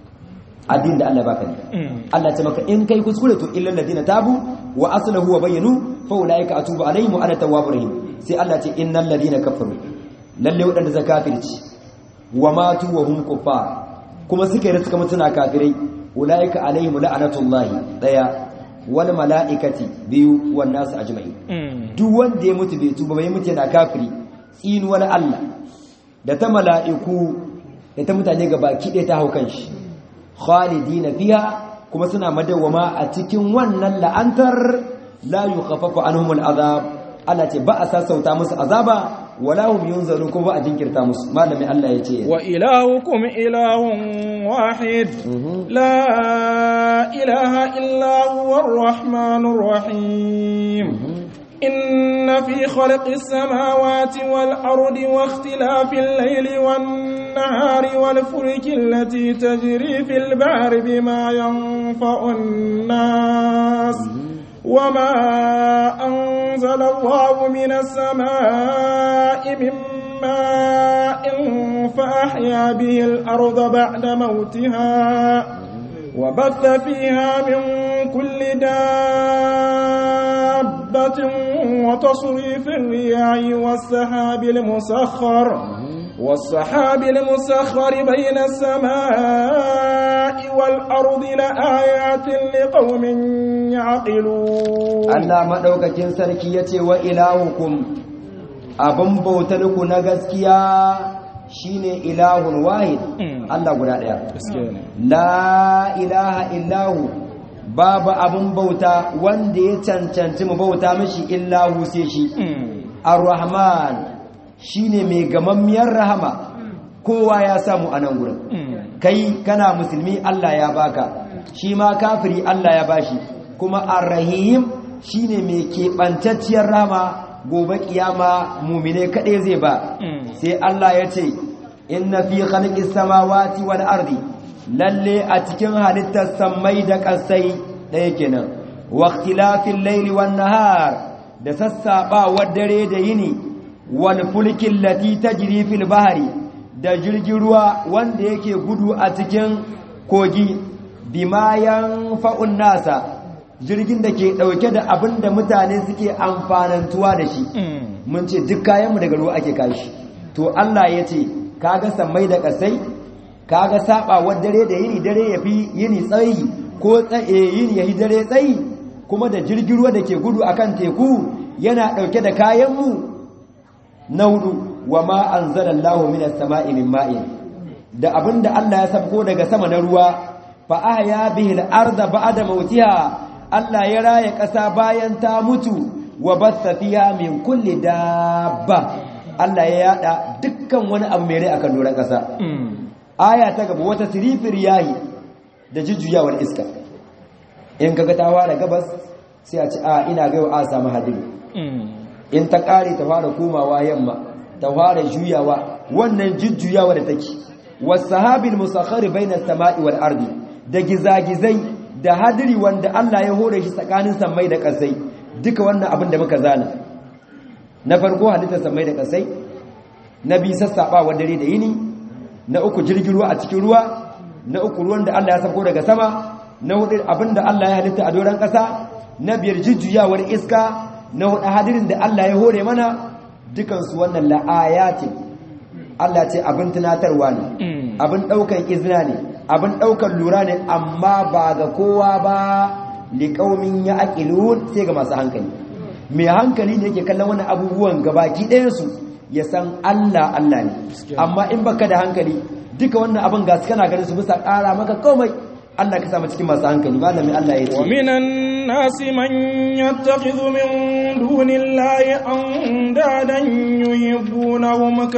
addin da Allah ya baka ne Allah ya ce maka in kai kuskure to illal ladina tabu wa aslahu wa bayyanu fa ulaika atubu alaihim wa ana tawwabur rahim sai Allah ya ce innal ladina kafaru lalle wadanda zakafirci wa matu wa hum kuffar kuma suka yi suka mutuna kafirai ulaika alaihim la'anatullahi daya wal malaikati biyu wan nasu ajma'i duk wanda ya mutu bai tuba bai mutu yana kafiri tsinu wani Allah da ta mala'iku da ta mutane ga baki ɗaya ta hau kanshi khalidina fiha kuma suna madawwama a cikin wannan la'antar la yukhaffafu anhum al'azab Allah ce ba a sassauta musu azaba wala hum yunzarun kuma ba a jinkirta musu malami Allah ya ce wa ilahukum ilahun wahid la ilaha illa huwa ar-rahmanur rahim إن في خلق السماوات والأرض واختلاف الليل والنهار والفلك التي تجري في البحر بما ينفع الناس وما أنزل الله من السماء من ماء فأحيا به الأرض بعد موتها وبث فيها من كل دابة وتصريف الرياح والسحاب المسخر والسحاب المسخر بين السماء والأرض لآيات لقوم يعقلون Allah madaukakin sarki yace wa ilahukum abin bautarku na gaskiya shine ilahun wahid Allah guda daya la ilaha illahu babu abin bauta wanda ya cancanci mu bauta mishi illahu sai shi ar-rahman shine mai gamammiyar rahama kowa ya samu a nan gurin kai kana musulmi Allah ya baka shi ma kafiri Allah ya bashi kuma ar-rahim shine mai keɓantacciyar rahama gobe kiyama mumine kaɗai zai ba sai Allah ya ce inna fi khalqis samawati wal ardi lalle a cikin halittar sammai da ƙasai ɗaya kenan wa ikhtilafil layli wan nahar da sassaɓawar dare da yini wal fulkin lati tajri fil bahri da jirgin ruwa wanda yake gudu a cikin kogi bima yanfa'un nasa jirgin da ke ɗauke da abin da mutane suke amfanantuwa da shi mun ce duk kayanmu daga ruwa ake kashi to Allah ya ce kaga sammai da ƙasai kaga saɓawar dare da yini dare ya fi yini tsayi ko yini ya yi dare tsayi kuma da jirgin ruwa da ke gudu akan teku yana ɗauke da kayanmu na hudu wa ma anzalallahu minas sama'i min ma'in da abinda Allah ya sabko daga sama na ruwa fa ahya bihi al-ardha ba'da mautiha Allah ya raya ƙasa bayan ta mutu wa batha fiha min kulli dabba Allah ya yada dukkan wani abu mai rai akan doron ƙasa aya ta gaba wata sirifir yayi da jujjuyawar iska in kaga ta fara gabas sai a ci a ina ga yau a samu hadiri in ta kare ta fara komawa yamma ta fara juyawa wannan jujjuyawa da take wasahabil musakhkhari bainas sama'i wal ardi da gizagizai da hadiri wanda Allah ya hore shi tsakanin sammai da kasai duka wannan abin da muka zana na farko halittar sammai da kasai na bi sassaɓawa dare da yini na uku jirgin ruwa a cikin ruwa na uku ruwan da Allah ya sauko daga sama na hudu abin da Allah ya halitta a doron ƙasa na biyar jujjuyawar iska na hudu hadirin da Allah ya hore mana dukansu wannan la'ayatin Allah ce abin tunatarwa ne abin ɗaukan izina ne abin ɗaukan lura ne amma ba ga kowa ba liƙaumin ya aƙilun sai ga masu hankali mai hankali ne yake kallon wani abubuwan gabaki ɗayansu ya san Allah Allah ne amma in baka da hankali duka wannan abin ga su kana ganin su bisa ƙara maka komai Allah ka samu cikin masu hankali malami Allah ya ce wa minan nasi man yattakhidhu min dunillahi andadan yuhibbunahum ka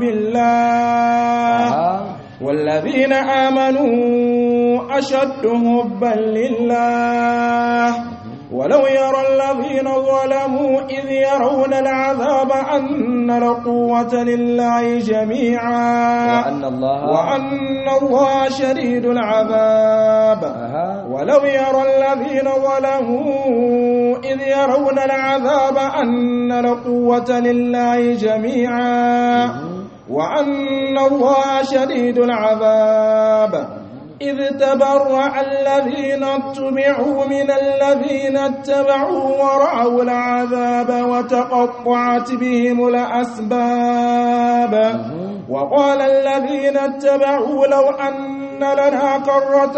hubbillah والذين آمنوا أشد حبا لله ولو يرى الذين ظلموا إذ يرون العذاب أن القوة لله جميعا وأن الله وأن الله شديد العذاب ولو يرى الذين ظلموا إذ يرون العذاب أن القوة لله جميعا وأن الله شديد العذاب إذ تبرأ الذين اتبعوا من الذين اتبعوا ورأوا العذاب وتقطعت بهم الأسباب وقال الذين اتبعوا لو أن لنا كرة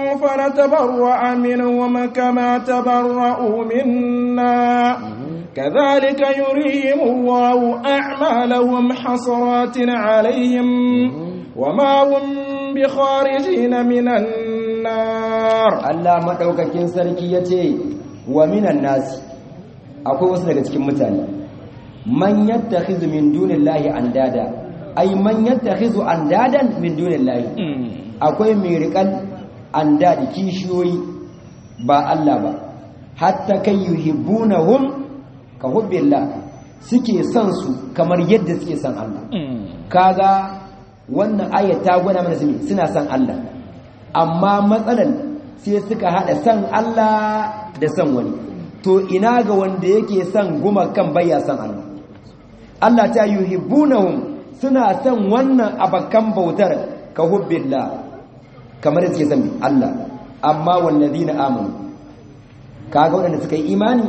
فنتبرأ منهم كما تبرأوا منا كذلك يريهم الله أعمالهم حسرات عليهم وما هم بخارجين من النار Allah madaukakin sarki yace wa minan nas akwai wasu daga cikin mutane man yattakhizu min dunillahi andada ay man yattakhizu andadan min dunillahi akwai mai riƙan andadi kishiyoyi ba Allah ba hatta kai yuhibbunahum ka hubbillah suke son su kamar yadda suke son Allah kaga wannan ayat ta gwada mana suna son Allah amma matsalan sai suka hada son Allah da son wani to ina ga wanda yake son gumakan bayya son Allah Allah ta yuhibbunahum suna son wannan abakan bautar ka hubbillah kamar yadda suke son Allah amma wallazina amanu kaga wanda suka yi imani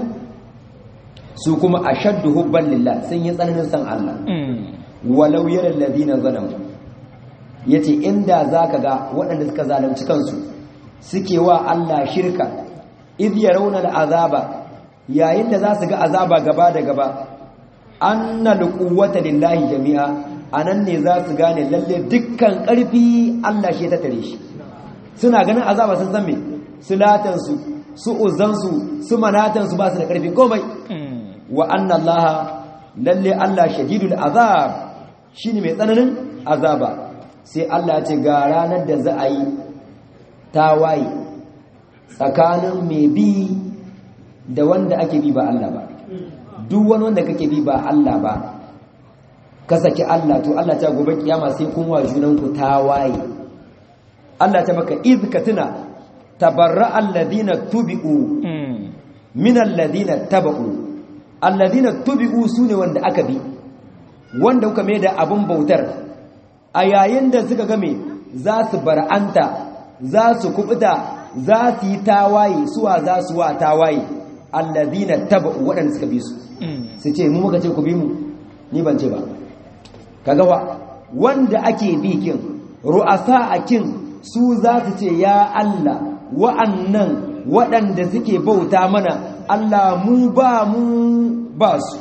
su kuma ashaddu hubban lillah sun yi tsananin san Allah walau yara alladhina zalamu yace inda zaka ga waɗanda suka zalunci kansu suke wa Allah shirka idh yarawna al'azaba yayin da za su ga azaba gaba da gaba annal quwwata lillahi jami'a anan ne za su gane lalle dukkan ƙarfi Allah shi ta tare shi suna ganin azaba sun san me sulatansu su uzansu su manatansu ba su da ƙarfi komai wa anna allaha lalle Allah shadidul azab shine mai tsananin azaba sai Allah ya ce ga ranar da za a yi tawaye tsakanin mai bi da wanda ake bi ba Allah ba duk wani wanda kake bi ba Allah ba ka saki Allah to Allah ta gobe kiyama sai kun wa junanku tawaye Allah ta maka iz ka tuna tabarra alladhina tubi'u min alladhina taba'u alladhina tubi'u sune wanda aka bi wanda kuka mai da abun bautar a yayin da suka game za su bar'anta za su kubuta za su yi tawaye suwa za su wa tawaye alladhina taba'u waɗanda suka bi su su ce mu muka ce ku bi mu ni ban ce ba kaga wa wanda ake bi kin ru'asa akin su za su ce ya Allah wa'annan waɗanda suke bauta mana Allah mu ba mu ba su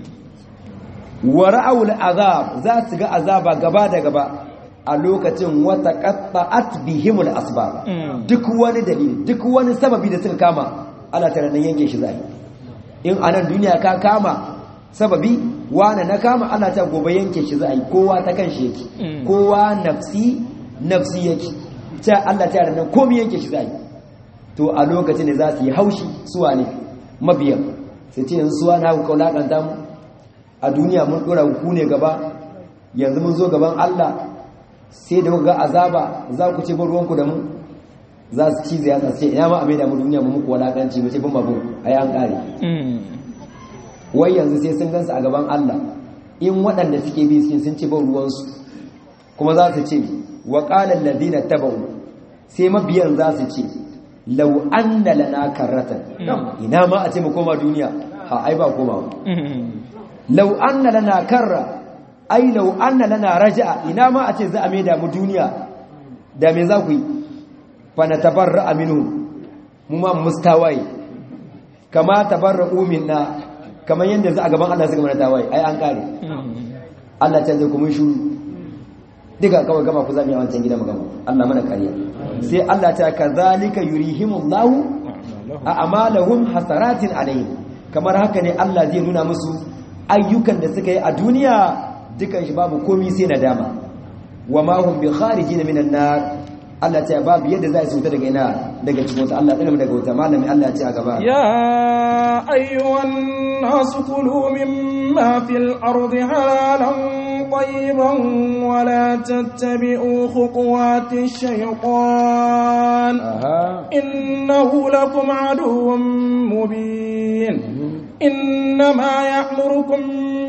wa ra'awul azab za su ga azaba gaba da gaba a lokacin wata qatta'at bihimul asbab duk wani dalili duk wani sababi da suka kama Allah ta nan yanke shi zai in anan duniya ka kama sababi wani na kama Allah ta gobe yanke shi zai kowa ta kan shi yake kowa nafsi nafsi yake ta Allah ta nan komai yanke shi zai to a lokacin da za su yi haushi suwa ne mabiyan sai ce yanzu suwa na ku kaulakanta mu a duniya mun dora ku ne gaba yanzu mun zo gaban Allah sai da ga azaba za ku ce ruwanku da mu za su ci zai ce ina ma a mai da mu duniya mu muku walakanci mu ce bin babu ai an kare wai yanzu sai sun gansu a gaban Allah in waɗanda suke bi sun sun ci ban ruwansu kuma za su ce wa qala alladhina tabu sai mabiyan za su ce law anna lana karratan ina ma a ce mu koma duniya ha ai ba komawa law anna lana karra ai lau anna lana raja'a ina ma a ce za a maida mu duniya da me za ku yi fa na tabarra minhu mu ma mustawaye kama tabarra'u minna kamar yanda za a gaban Allah suka mana tawaye ai an kare Allah ta zai ku mun shuru diga kawai gama ku zami a wancan gida magana Allah mana kariya sai Allah ta kazalika yurihimullahu a amalahum hasaratin alaihim kamar haka ne Allah zai nuna musu ayyukan da suka yi a duniya dukan shi babu komi sai nadama wa ma hum bi kharijin minan nar Allah ta babu yadda za su fita daga ina daga cikin wata Allah tsare mu daga wata malami Allah ya ce a gaba ya ayyuhan nas kulu mimma fil ardi halalan طيبا ولا تتبعوا خطوات الشيطان إنه لكم عدو مبين إنما يأمركم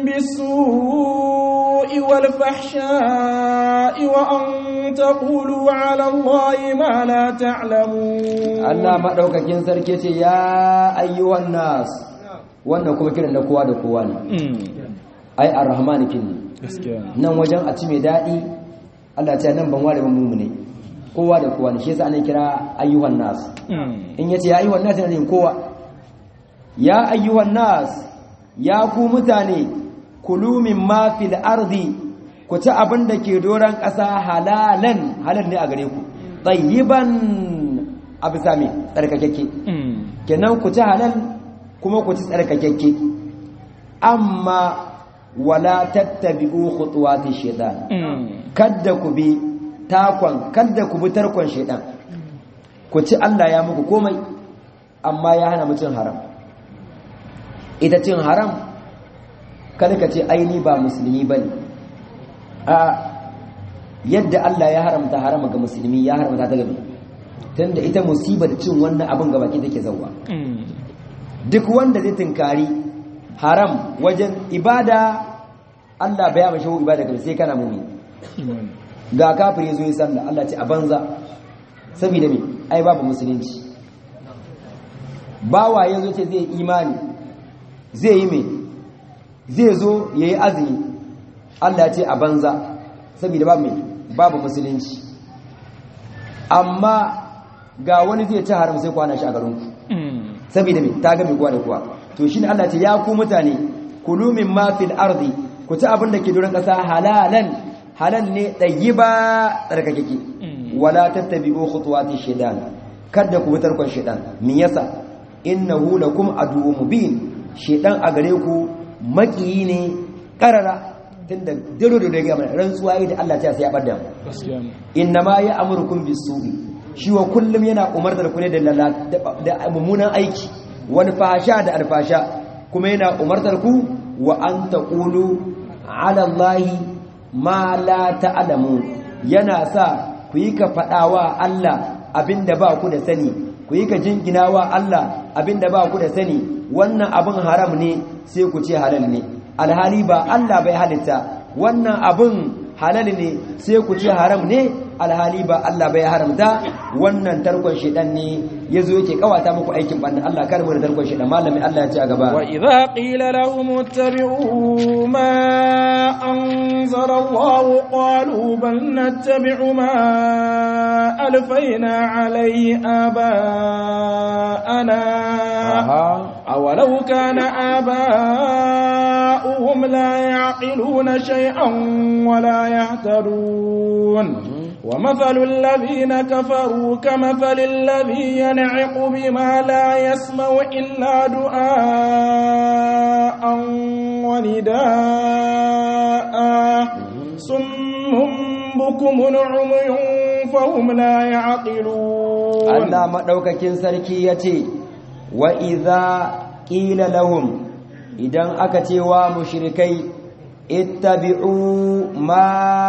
بالسوء والفحشاء وأن تقولوا على الله ما لا تعلمون Allah madaukakin sarki ce ya ayyuhan nas wannan kuma kiran da kowa da kowa ne ai arrahman kin nan wajen a ci mai dadi Allah ta nan ban ware mu ne kowa da kowa ne shi yasa ana kira ayyuhan nas in yace ya ayyuhan nas ne kowa ya ayyuhan nas ya ku mutane kulu min ma fil ardi ku ci abin da ke doran ƙasa halalan halal ne a gare ku tayyiban abu sami tsarkakekke kenan ku ci halal kuma ku ci tsarkakekke amma wala tattabi'u khutuwati shaytan kadda ku bi takon kadda ku bi tarkon shaytan ku ci Allah ya muku komai amma ya hana mutum haram ita cin haram kada ka ce aini ba musulmi bane a yadda Allah ya haramta harama ga musulmi ya haramta ta gabe tunda ita musibar cin wannan abin gaba ki take zawwa duk wanda zai tinkari haram wajen ibada Allah baya mashi ibada ga sai kana mumi ga kafir yazo yi sallah Allah ce a banza saboda me ai babu musulunci bawa yazo ce zai imani zai yi me zai zo yayi azumi Allah ce a banza saboda babu me babu musulunci amma ga wani zai ci haram sai kwana shi a garinku saboda me ta ga mai kowa da kowa to shine Allah ce ya ku mutane kulu min ma fil ardi ku ci abin da ke duran kasa halalan halal ne tayyiba tsarkakeke wala tattabi'u khutuwati shaytan kada ku bitar kon shaytan min yasa innahu lakum aduwwun mubin shaytan a gare ku makiyi ne karara tunda daro da ga mana rantsuwa da Allah ta sai ya bada innama ya amurukum bisu'i shi wa kullum yana umartar ku ne da mummunan aiki wani fasha da alfasha kuma yana umartar ku wa an taqulu ala allahi ma la ta'lamu yana sa ku yi ka fadawa Allah abinda ba ku da sani ku yi ka jinginawa Allah abinda ba ku da sani wannan abin haram ne sai ku ce halal ne alhali ba Allah bai halitta wannan abin halal ne sai ku ce haram ne alhali ba Allah bai haramta wannan tarkon shedan ne yazo yake kawata muku aikin banda Allah kar mu da tarkon shedan malami Allah ya ce a gaba wa idza qila lahum ittabi'u ma anzala Allah qalu bal nattabi'u ma alfayna alayhi aba'ana awalau kana aba'uhum la ya'qiluna shay'an wa la yahtadun ومثل الذين كفروا كمثل الذي ينعق بما لا يسمع إلا دعاء ونداء صم بكم عمي فهم لا يعقلون الله مدوكاكين سركي يتي وإذا قيل لهم إذا أكتوا مشركي ittabi'u ma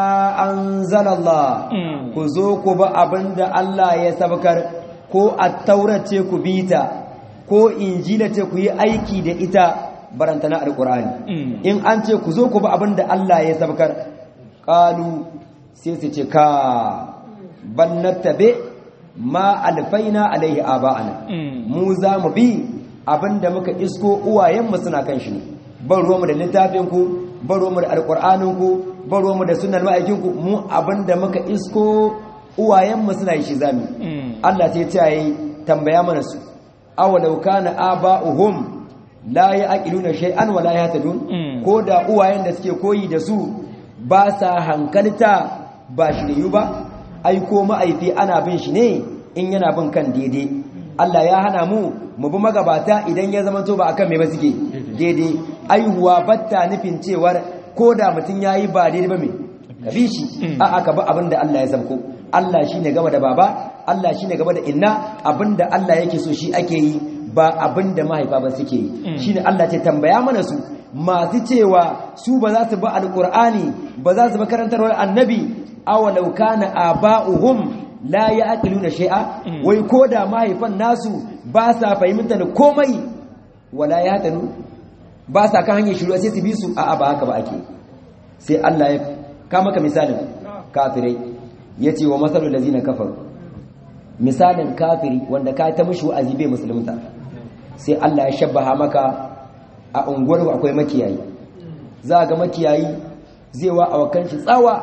anzalallah ku zo ku ba abinda Allah ya sabkar ko at-taurace ku bita ko injila ce ku yi aiki da ita barantana alqur'ani in an ce ku zo ku ba abinda Allah ya sabkar qalu sai su ce ka bal nattabi ma alfaina alaihi aba'ana mu za mu bi abinda muka isko uwayenmu suna kan shi ne ban ruwanmu da littafinku ban ruwanmu da alƙur'aninku ban ruwanmu da sunan ma'aikinku mu abinda muka isko uwayenmu suna yi shi zami Allah sai ta yi tambaya mana su awalau kana aba'uhum la ya'qiluna shay'an wa la yahtadun ko da uwayen da suke koyi da su ba sa hankalta ba shiriyu ba ai ko ma'aifi ana bin shi ne in yana bin kan daidai Allah ya hana mu mu bi magabata idan ya zama to ba akan me ba suke daidai aihuwa batta nufin cewar ko da mutum yayi ba daidai ba me ka bi shi a aka ba abinda Allah ya sabko Allah shine gaba da baba Allah shine gaba da inna abinda Allah yake so shi ake yi ba abinda mahaifa ba suke yi shine Allah ce tambaya mana su masu cewa su ba za su ba alqur'ani ba za su ba karantarwar annabi awalau kana aba'uhum la ya'qiluna shay'a wai koda mahaifan nasu ba sa fahimta da komai wala yahtanu ba sa kan hanyar shiru sai su bi su a ba haka ba ake sai Allah ya ka maka misalin kafirai yace wa masalul ladina kafaru misalin kafiri wanda ka ta mushi wa'azi bai musulunta sai Allah ya shabbaha maka a unguwar akwai makiyayi za ga makiyayi zai wa awakan shi tsawa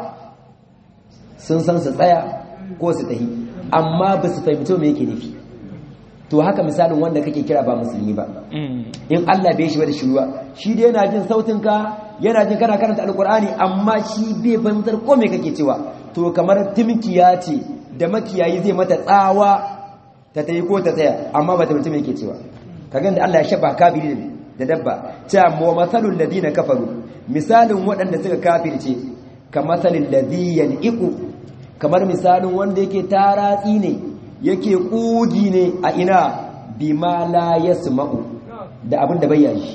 sun san su tsaya ko su tahi amma ba su fahimci me yake nufi to haka misalin wanda kake kira ba musulmi ba in Allah bai shi ba da shiruwa shi dai yana jin sautinka yana jin kana karanta alkur'ani amma shi bai fahimtar ko me kake cewa to kamar timkiya ce da makiyayi zai mata tsawa ta tayi ko ta tsaya amma ba ta fahimci me yake cewa kaga da Allah ya shaba kafiri da dabba ta mu masalul ladina kafaru misalin waɗanda suka kafirce kamasalin ladhiyan iqu kamar misalin wanda yake taratsi ne yake kugi ne a ina bima la yasma'u da abin da bai shi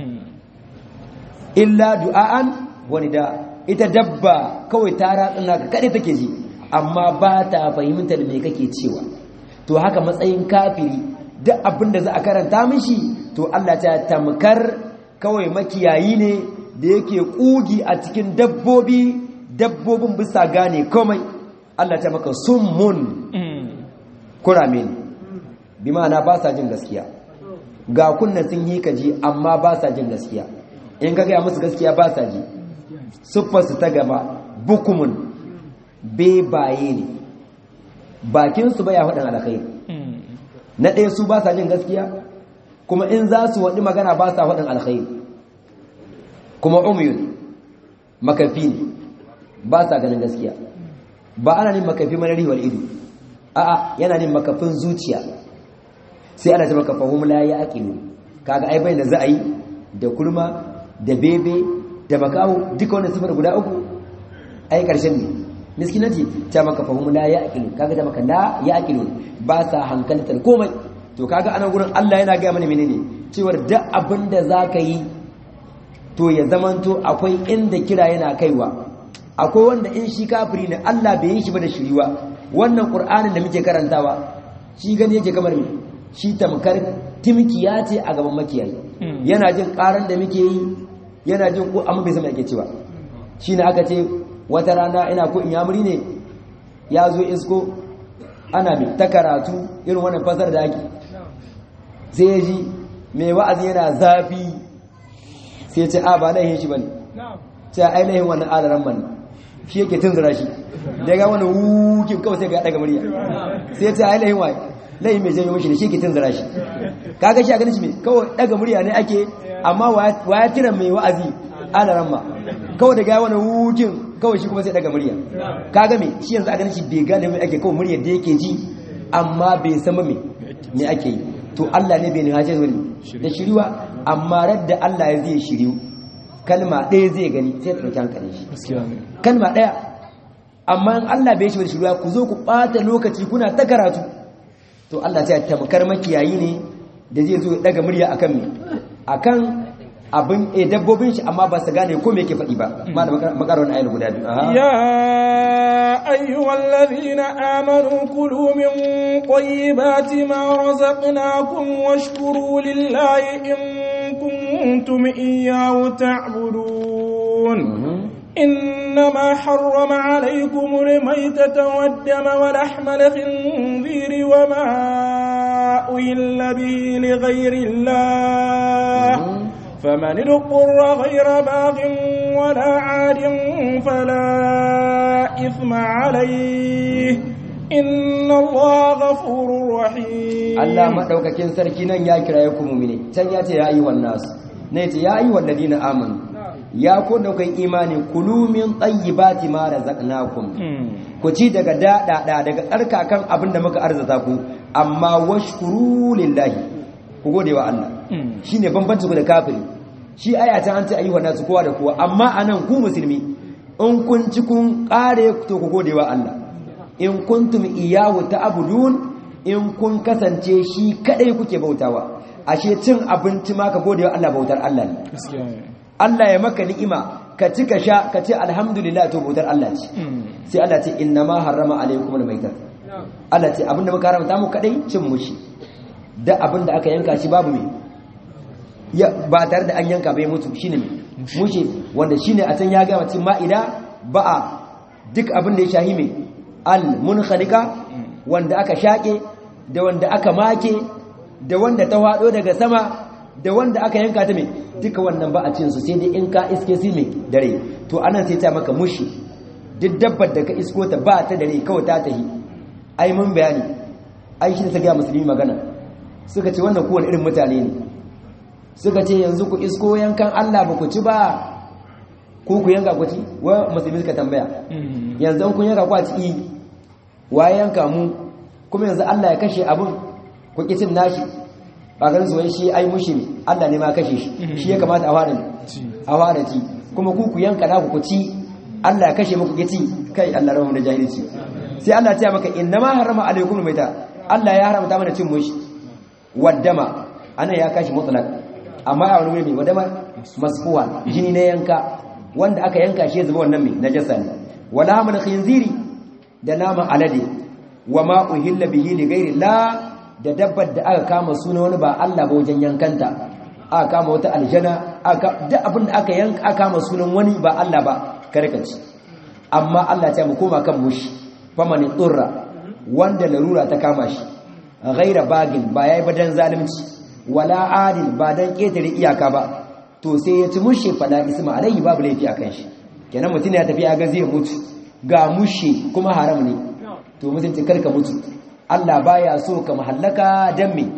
illa du'aan wani da ita dabba kawai taratsin naka kade take ji amma ba ta fahimtar me kake cewa to haka matsayin kafiri duk abin da za a karanta mishi to Allah ta tamkar kawai makiyayi ne da yake kugi a cikin dabbobi dabbobin bisa gane komai Allah ta maka summun kurame ne bi ma'ana ba sa jin gaskiya ga kunna sun yi kaji amma ba sa jin gaskiya in ka gaya musu gaskiya ba sa ji siffarsu ta gaba bukumun bebaye ne bakinsu baya faɗin alkhairi na ɗaya su ba sa jin gaskiya kuma in za su waɗi magana ba sa faɗin alkhairi kuma umyun makafi ne ba sa ganin gaskiya ba ana nin makafi manari wal ido a'a yana nin makafin zuciya sai ana ta maka fahim la ya aqilu kaga ai bai da za a yi da kurma da bebe da makawo duka wannan sifar guda uku ai karshen ne miskinati ta maka fahim la ya aqilu kaga ta maka la ya aqilu ba sa hankaltar komai to kaga anan gurin Allah yana ga mana menene cewar da abinda zaka yi to ya zamanto akwai inda kira yana kaiwa akwai wanda in shi kafiri ne Allah bai yi shi ba da shiriwa wannan qur'anin da muke karantawa shi gani yake kamar me shi tamkar timkiya ce a gaban makiyayi yana jin karan da muke yi yana jin ko amma bai san yake cewa shine aka ce wata rana ina ko inyamuri ne ya zo isko ana mai ta karatu irin wannan fasar da ake sai ya ji mai wa'azi yana zafi sai ce a ba laihin shi bane sai ai laihin wannan alaran bane shi yake tunzura shi da ga wani wukin kawai sai ga daga murya sai ce ai laihin waye laihin mai janyo mishi da shi yake tunzura shi kaga shi a ganin shi mai kawai daga murya ne ake amma waya tira mai wa'azi alaran ma kawai daga wani wukin kawai shi kuma sai daga murya kaga me shi yanzu a ganin shi bai gane mai ake kawai muryar da yake ji amma bai sama me me ake yi to Allah ne bai nihace wani da shiriwa amma radda Allah ya zai shiriu kalma ɗaya zai gani sai ta ɗauki hankalin shi kalma ɗaya amma in Allah bai shi wani shiriwa ku zo ku ɓata lokaci kuna ta karatu to Allah ta tamkar makiyayi ne da zai zo ya ɗaga murya akan me akan abin e dabbobin shi amma ba su gane ko me yake faɗi ba ma da makarar ayar guda biyu ya ayyuhal ladhina amanu kulu min tayyibati ma razaqnakum washkuru lillahi in kuntum iyyahu ta'budun إنما حرم عليكم الميتة والدم ولحم الخنزير وما أهل به لغير الله فمن اضطر غير باغ ولا عاد فلا إثم عليه إن الله غفور رحيم الله ما دوكاكين سركينا يا كرايكم مؤمنين تن ياتي يا ايها الناس نيتي يا ايها الذين امنوا يا ku daukai imani kulu min tayyibati ma razaqnakum ku ci daga dada daga tsarkakan abinda muka arzata ku amma washkuru lillahi ku gode wa Allah shine bambanci ku da kafiri shi aya ta an ce ayyuha nasu kowa da kowa amma anan ku musulmi in kun ci kun kare to ku gode wa Allah in kuntum iyyahu ta'budun in kun kasance shi kadai kuke bautawa ashe cin abinci ma ka gode wa Allah bautar Allah ne Allah ya maka ni'ima ka ci ka sha ka ce alhamdulillah to bautar Allah ce sai Allah ce inna ma harrama alaikum almaytat Allah ce abinda muka haramta mu kadai cin mushi da abinda aka yanka shi babu me ya ba tare da an yanka bai mutu shine me mushi wanda shine a can ya ga mutum ma'ida ba'a duk abin da ya shahi me al munkhaliqa wanda aka shake da wanda aka make da wanda ta wado daga sama da wanda aka yanka ta me duka wannan ba a cin su sai dai in ka iske su me dare to anan sai ta maka mushi duk dabbar da ka isko ta ba ta dare kawai ta tahi ai mun bayani ai shi ta ga musulmi magana suka ce wannan kowane irin mutane ne suka ce yanzu ku isko yankan Allah ba ku ci ba ko ku yanka ku ci wa musulmi suka tambaya yanzu kun yanka ku a ci wa yanka mu kuma yanzu Allah ya kashe abun ku ki cin nashi ba ganin su wai shi ai mushi ne Allah ne ma kashe shi shi ya kamata a fara a fara ci kuma ku ku yanka naku ku ci Allah ya kashe muku ki ci kai Allah rawu da jahilci sai Allah ya ce maka innama harama alaikum maita Allah ya haramta mana cin mushi waddama ana ya kashi mutlaq amma a wani wuri mai wadama masfuwa jini na yanka wanda aka yanka shi zuba wannan mai najasa ne wala hamal khinziri da naman alade wa ma uhilla bihi li ghairi la da dabbar da aka kama suna wani ba Allah ba wajen yankanta aka kama wata aljana aka duk abin da aka yanka aka kama sunan wani ba Allah ba karkaci amma Allah ya mu koma kan mushi famani turra wanda larura ta kama shi ghaira bagin ba yayi badan zalunci wala adil ba dan ketare iyaka ba to sai ya ci mushe fada isma alaihi babu laifi akan shi kenan mutum ya tafi ya ga zai mutu ga mushe kuma haram ne to mutunci karka mutu Allah baya so ka mahallaka dan me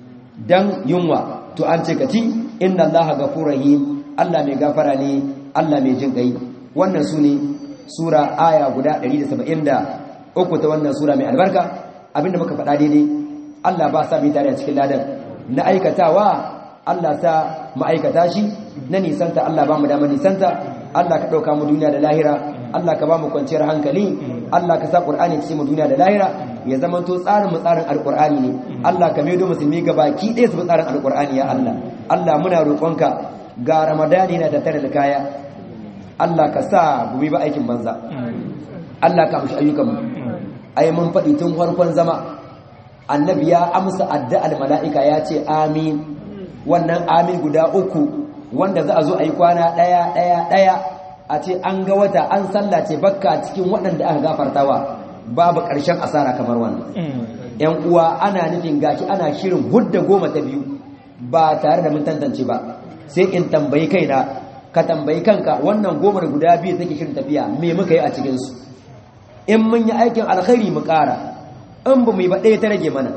dan yunwa to an ce kati inna allaha ghafurur rahim Allah mai gafara ne Allah mai jin kai wannan sune sura aya guda 173 ta wannan sura mai albarka abinda muka faɗa daidai Allah ba sa mu tare a cikin ladan na aikatawa Allah sa ma'aikata shi na nisanta Allah ba mu dama nisanta Allah ka ɗauka mu duniya da lahira Allah ka ba mu kwanciyar hankali Allah ka sa Qur'ani cikin mu duniya da lahira ya zama to tsarin mu tsarin alqur'ani ne Allah ka maido musulmi gabaki ɗaya su tsarin alqur'ani ya Allah Allah muna roƙonka ga Ramadani na da tare da kaya Allah ka sa mu ba aikin banza Allah ka amshi ayyukan mu ai mun faɗi tun farkon zama annabi ya amsa addu'ar mala'ika ya ce amin wannan amin guda uku wanda za a zo a yi kwana ɗaya ɗaya ɗaya a ce an ga wata an sallace bakka cikin waɗanda aka gafartawa babu ƙarshen asara kamar wannan yan uwa ana nufin gashi ana shirin hudda goma ta biyu ba tare da mun tantance ba sai in tambayi kaina ka tambayi kanka wannan gomar guda biyu take shirin tafiya me muka yi a cikin su in mun yi aikin alkhairi mu ƙara in ba mu yi ba ɗaya ta rage mana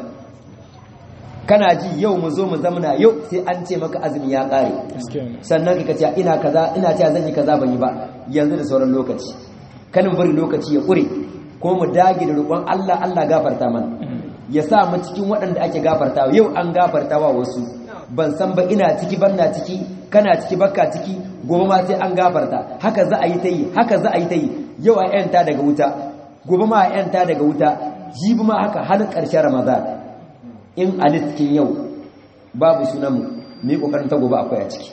kana ji yau mu zo mu zamana yau sai an ce maka azumi ya ƙare sannan ka ce ina kaza ina cewa zan yi kaza ban yi ba yanzu da sauran lokaci kanin bari lokaci ya ƙure ko mu dage da roƙon Allah Allah gafarta mana ya sa mu cikin waɗanda ake gafartawa yau an gafartawa wasu ban san ba ina ciki ban na ciki kana ciki bakka ciki gobe ma sai an gafarta haka za a yi ta yi haka za a yi ta yi yau a yanta daga wuta gobe ma a yanta daga wuta jibi ma haka har ƙarshen ramadan in a cikin yau babu sunanmu mu yi ƙoƙarin ta gobe akwai a ciki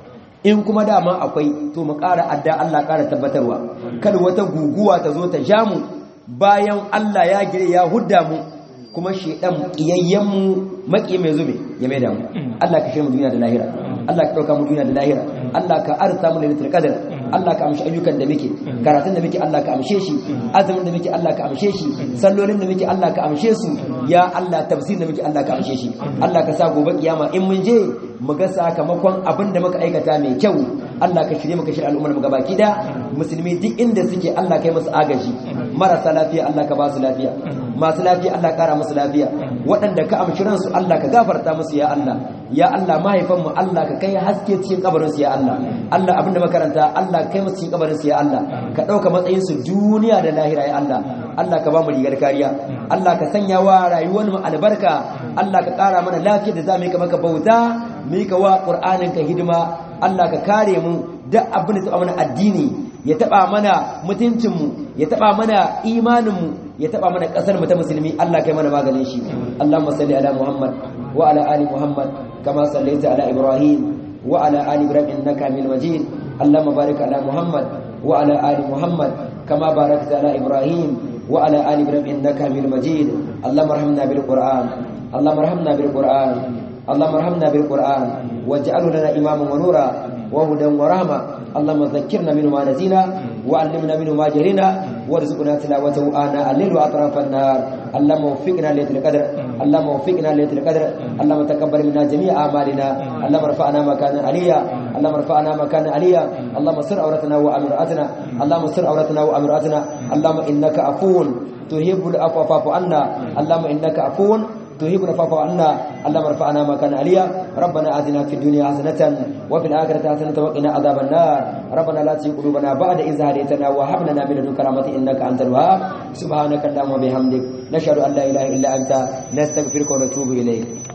in kuma dama akwai to mu ƙara adda Allah ƙara tabbatarwa kada wata guguwa ta zo ta ja mu bayan Allah ya gire ya hudda mu kuma shedan kiyayyen mu maki mai zube ya mai da mu Allah ka shirya mu duniya da lahira Allah ka dauka mu duniya da lahira Allah ka arsa mu lailatul qadr Allah ka amshi ayyukan da muke karatun da muke Allah ka amshe shi azumin da muke Allah ka amshe shi sallolin da muke Allah ka amshe su ya Allah tafsirin da muke Allah ka amshe shi Allah ka sa gobe kiyama in mun je mu ga sakamakon abin da muka aikata mai kyau Allah ka shirye muka shirye al'ummar mu gabaki da musulmi duk inda suke Allah kai musu agaji marasa lafiya Allah ka ba su lafiya masu lafiya Allah kara musu lafiya waɗanda ka amshi ransu Allah ka gafarta musu ya Allah ya Allah mahaifan mu Allah ka kai haske cikin kabarin su ya Allah Allah abinda makaranta Allah kai musu cikin kabarin su ya Allah ka dauka matsayin su duniya da lahira ya Allah Allah ka ba mu rigar kariya Allah ka sanya wa rayuwar mu albarka Allah ka kara mana lafiya da zamu yi maka bauta mu yi ka wa Qur'anin ka hidima Allah ka kare mu duk abin da mana addini ya taba mana mutuncinmu ya taba mana imaninmu ya taba mana kasar mu ta musulmi Allah kai mana maganin shi Allahumma salli ala Muhammad wa ala ali Muhammad kama sallaita ala Ibrahim wa ala ali Ibrahim innaka Hamidum Majid Allahumma barik ala Muhammad wa ala ali Muhammad kama barakta ala Ibrahim wa ala ali Ibrahim innaka Hamidum Majid Allahumma arhamna bil Qur'an Allahumma arhamna bil Qur'an اللهم ارحمنا بالقرآن واجعله لنا إماما ونورا وهدى ورحمة اللهم ذكرنا منه ما نسينا وعلمنا منه ما جهلنا وارزقنا تلاوته آناء الليل وأطراف النهار اللهم وفقنا ليلة القدر اللهم وفقنا ليلة القدر اللهم تقبل منا جميع أعمالنا اللهم ارفعنا مكانا عليا اللهم ارفعنا مكانا عليا اللهم سر عورتنا وأمرأتنا اللهم سر عورتنا وأمرأتنا اللهم إنك عفو تحب العفو فاعف عنا اللهم إنك عفو تهيب العفو عنا اللهم ارفعنا ما كان عليا ربنا آتنا في الدنيا حسنة وفي الآخرة حسنة وقنا عذاب النار ربنا لا تزغ قلوبنا بعد إذ هديتنا وهب لنا من لدنك رحمة إنك أنت الوهاب سبحانك اللهم وبحمدك نشهد أن لا إله إلا أنت نستغفرك ونتوب إليك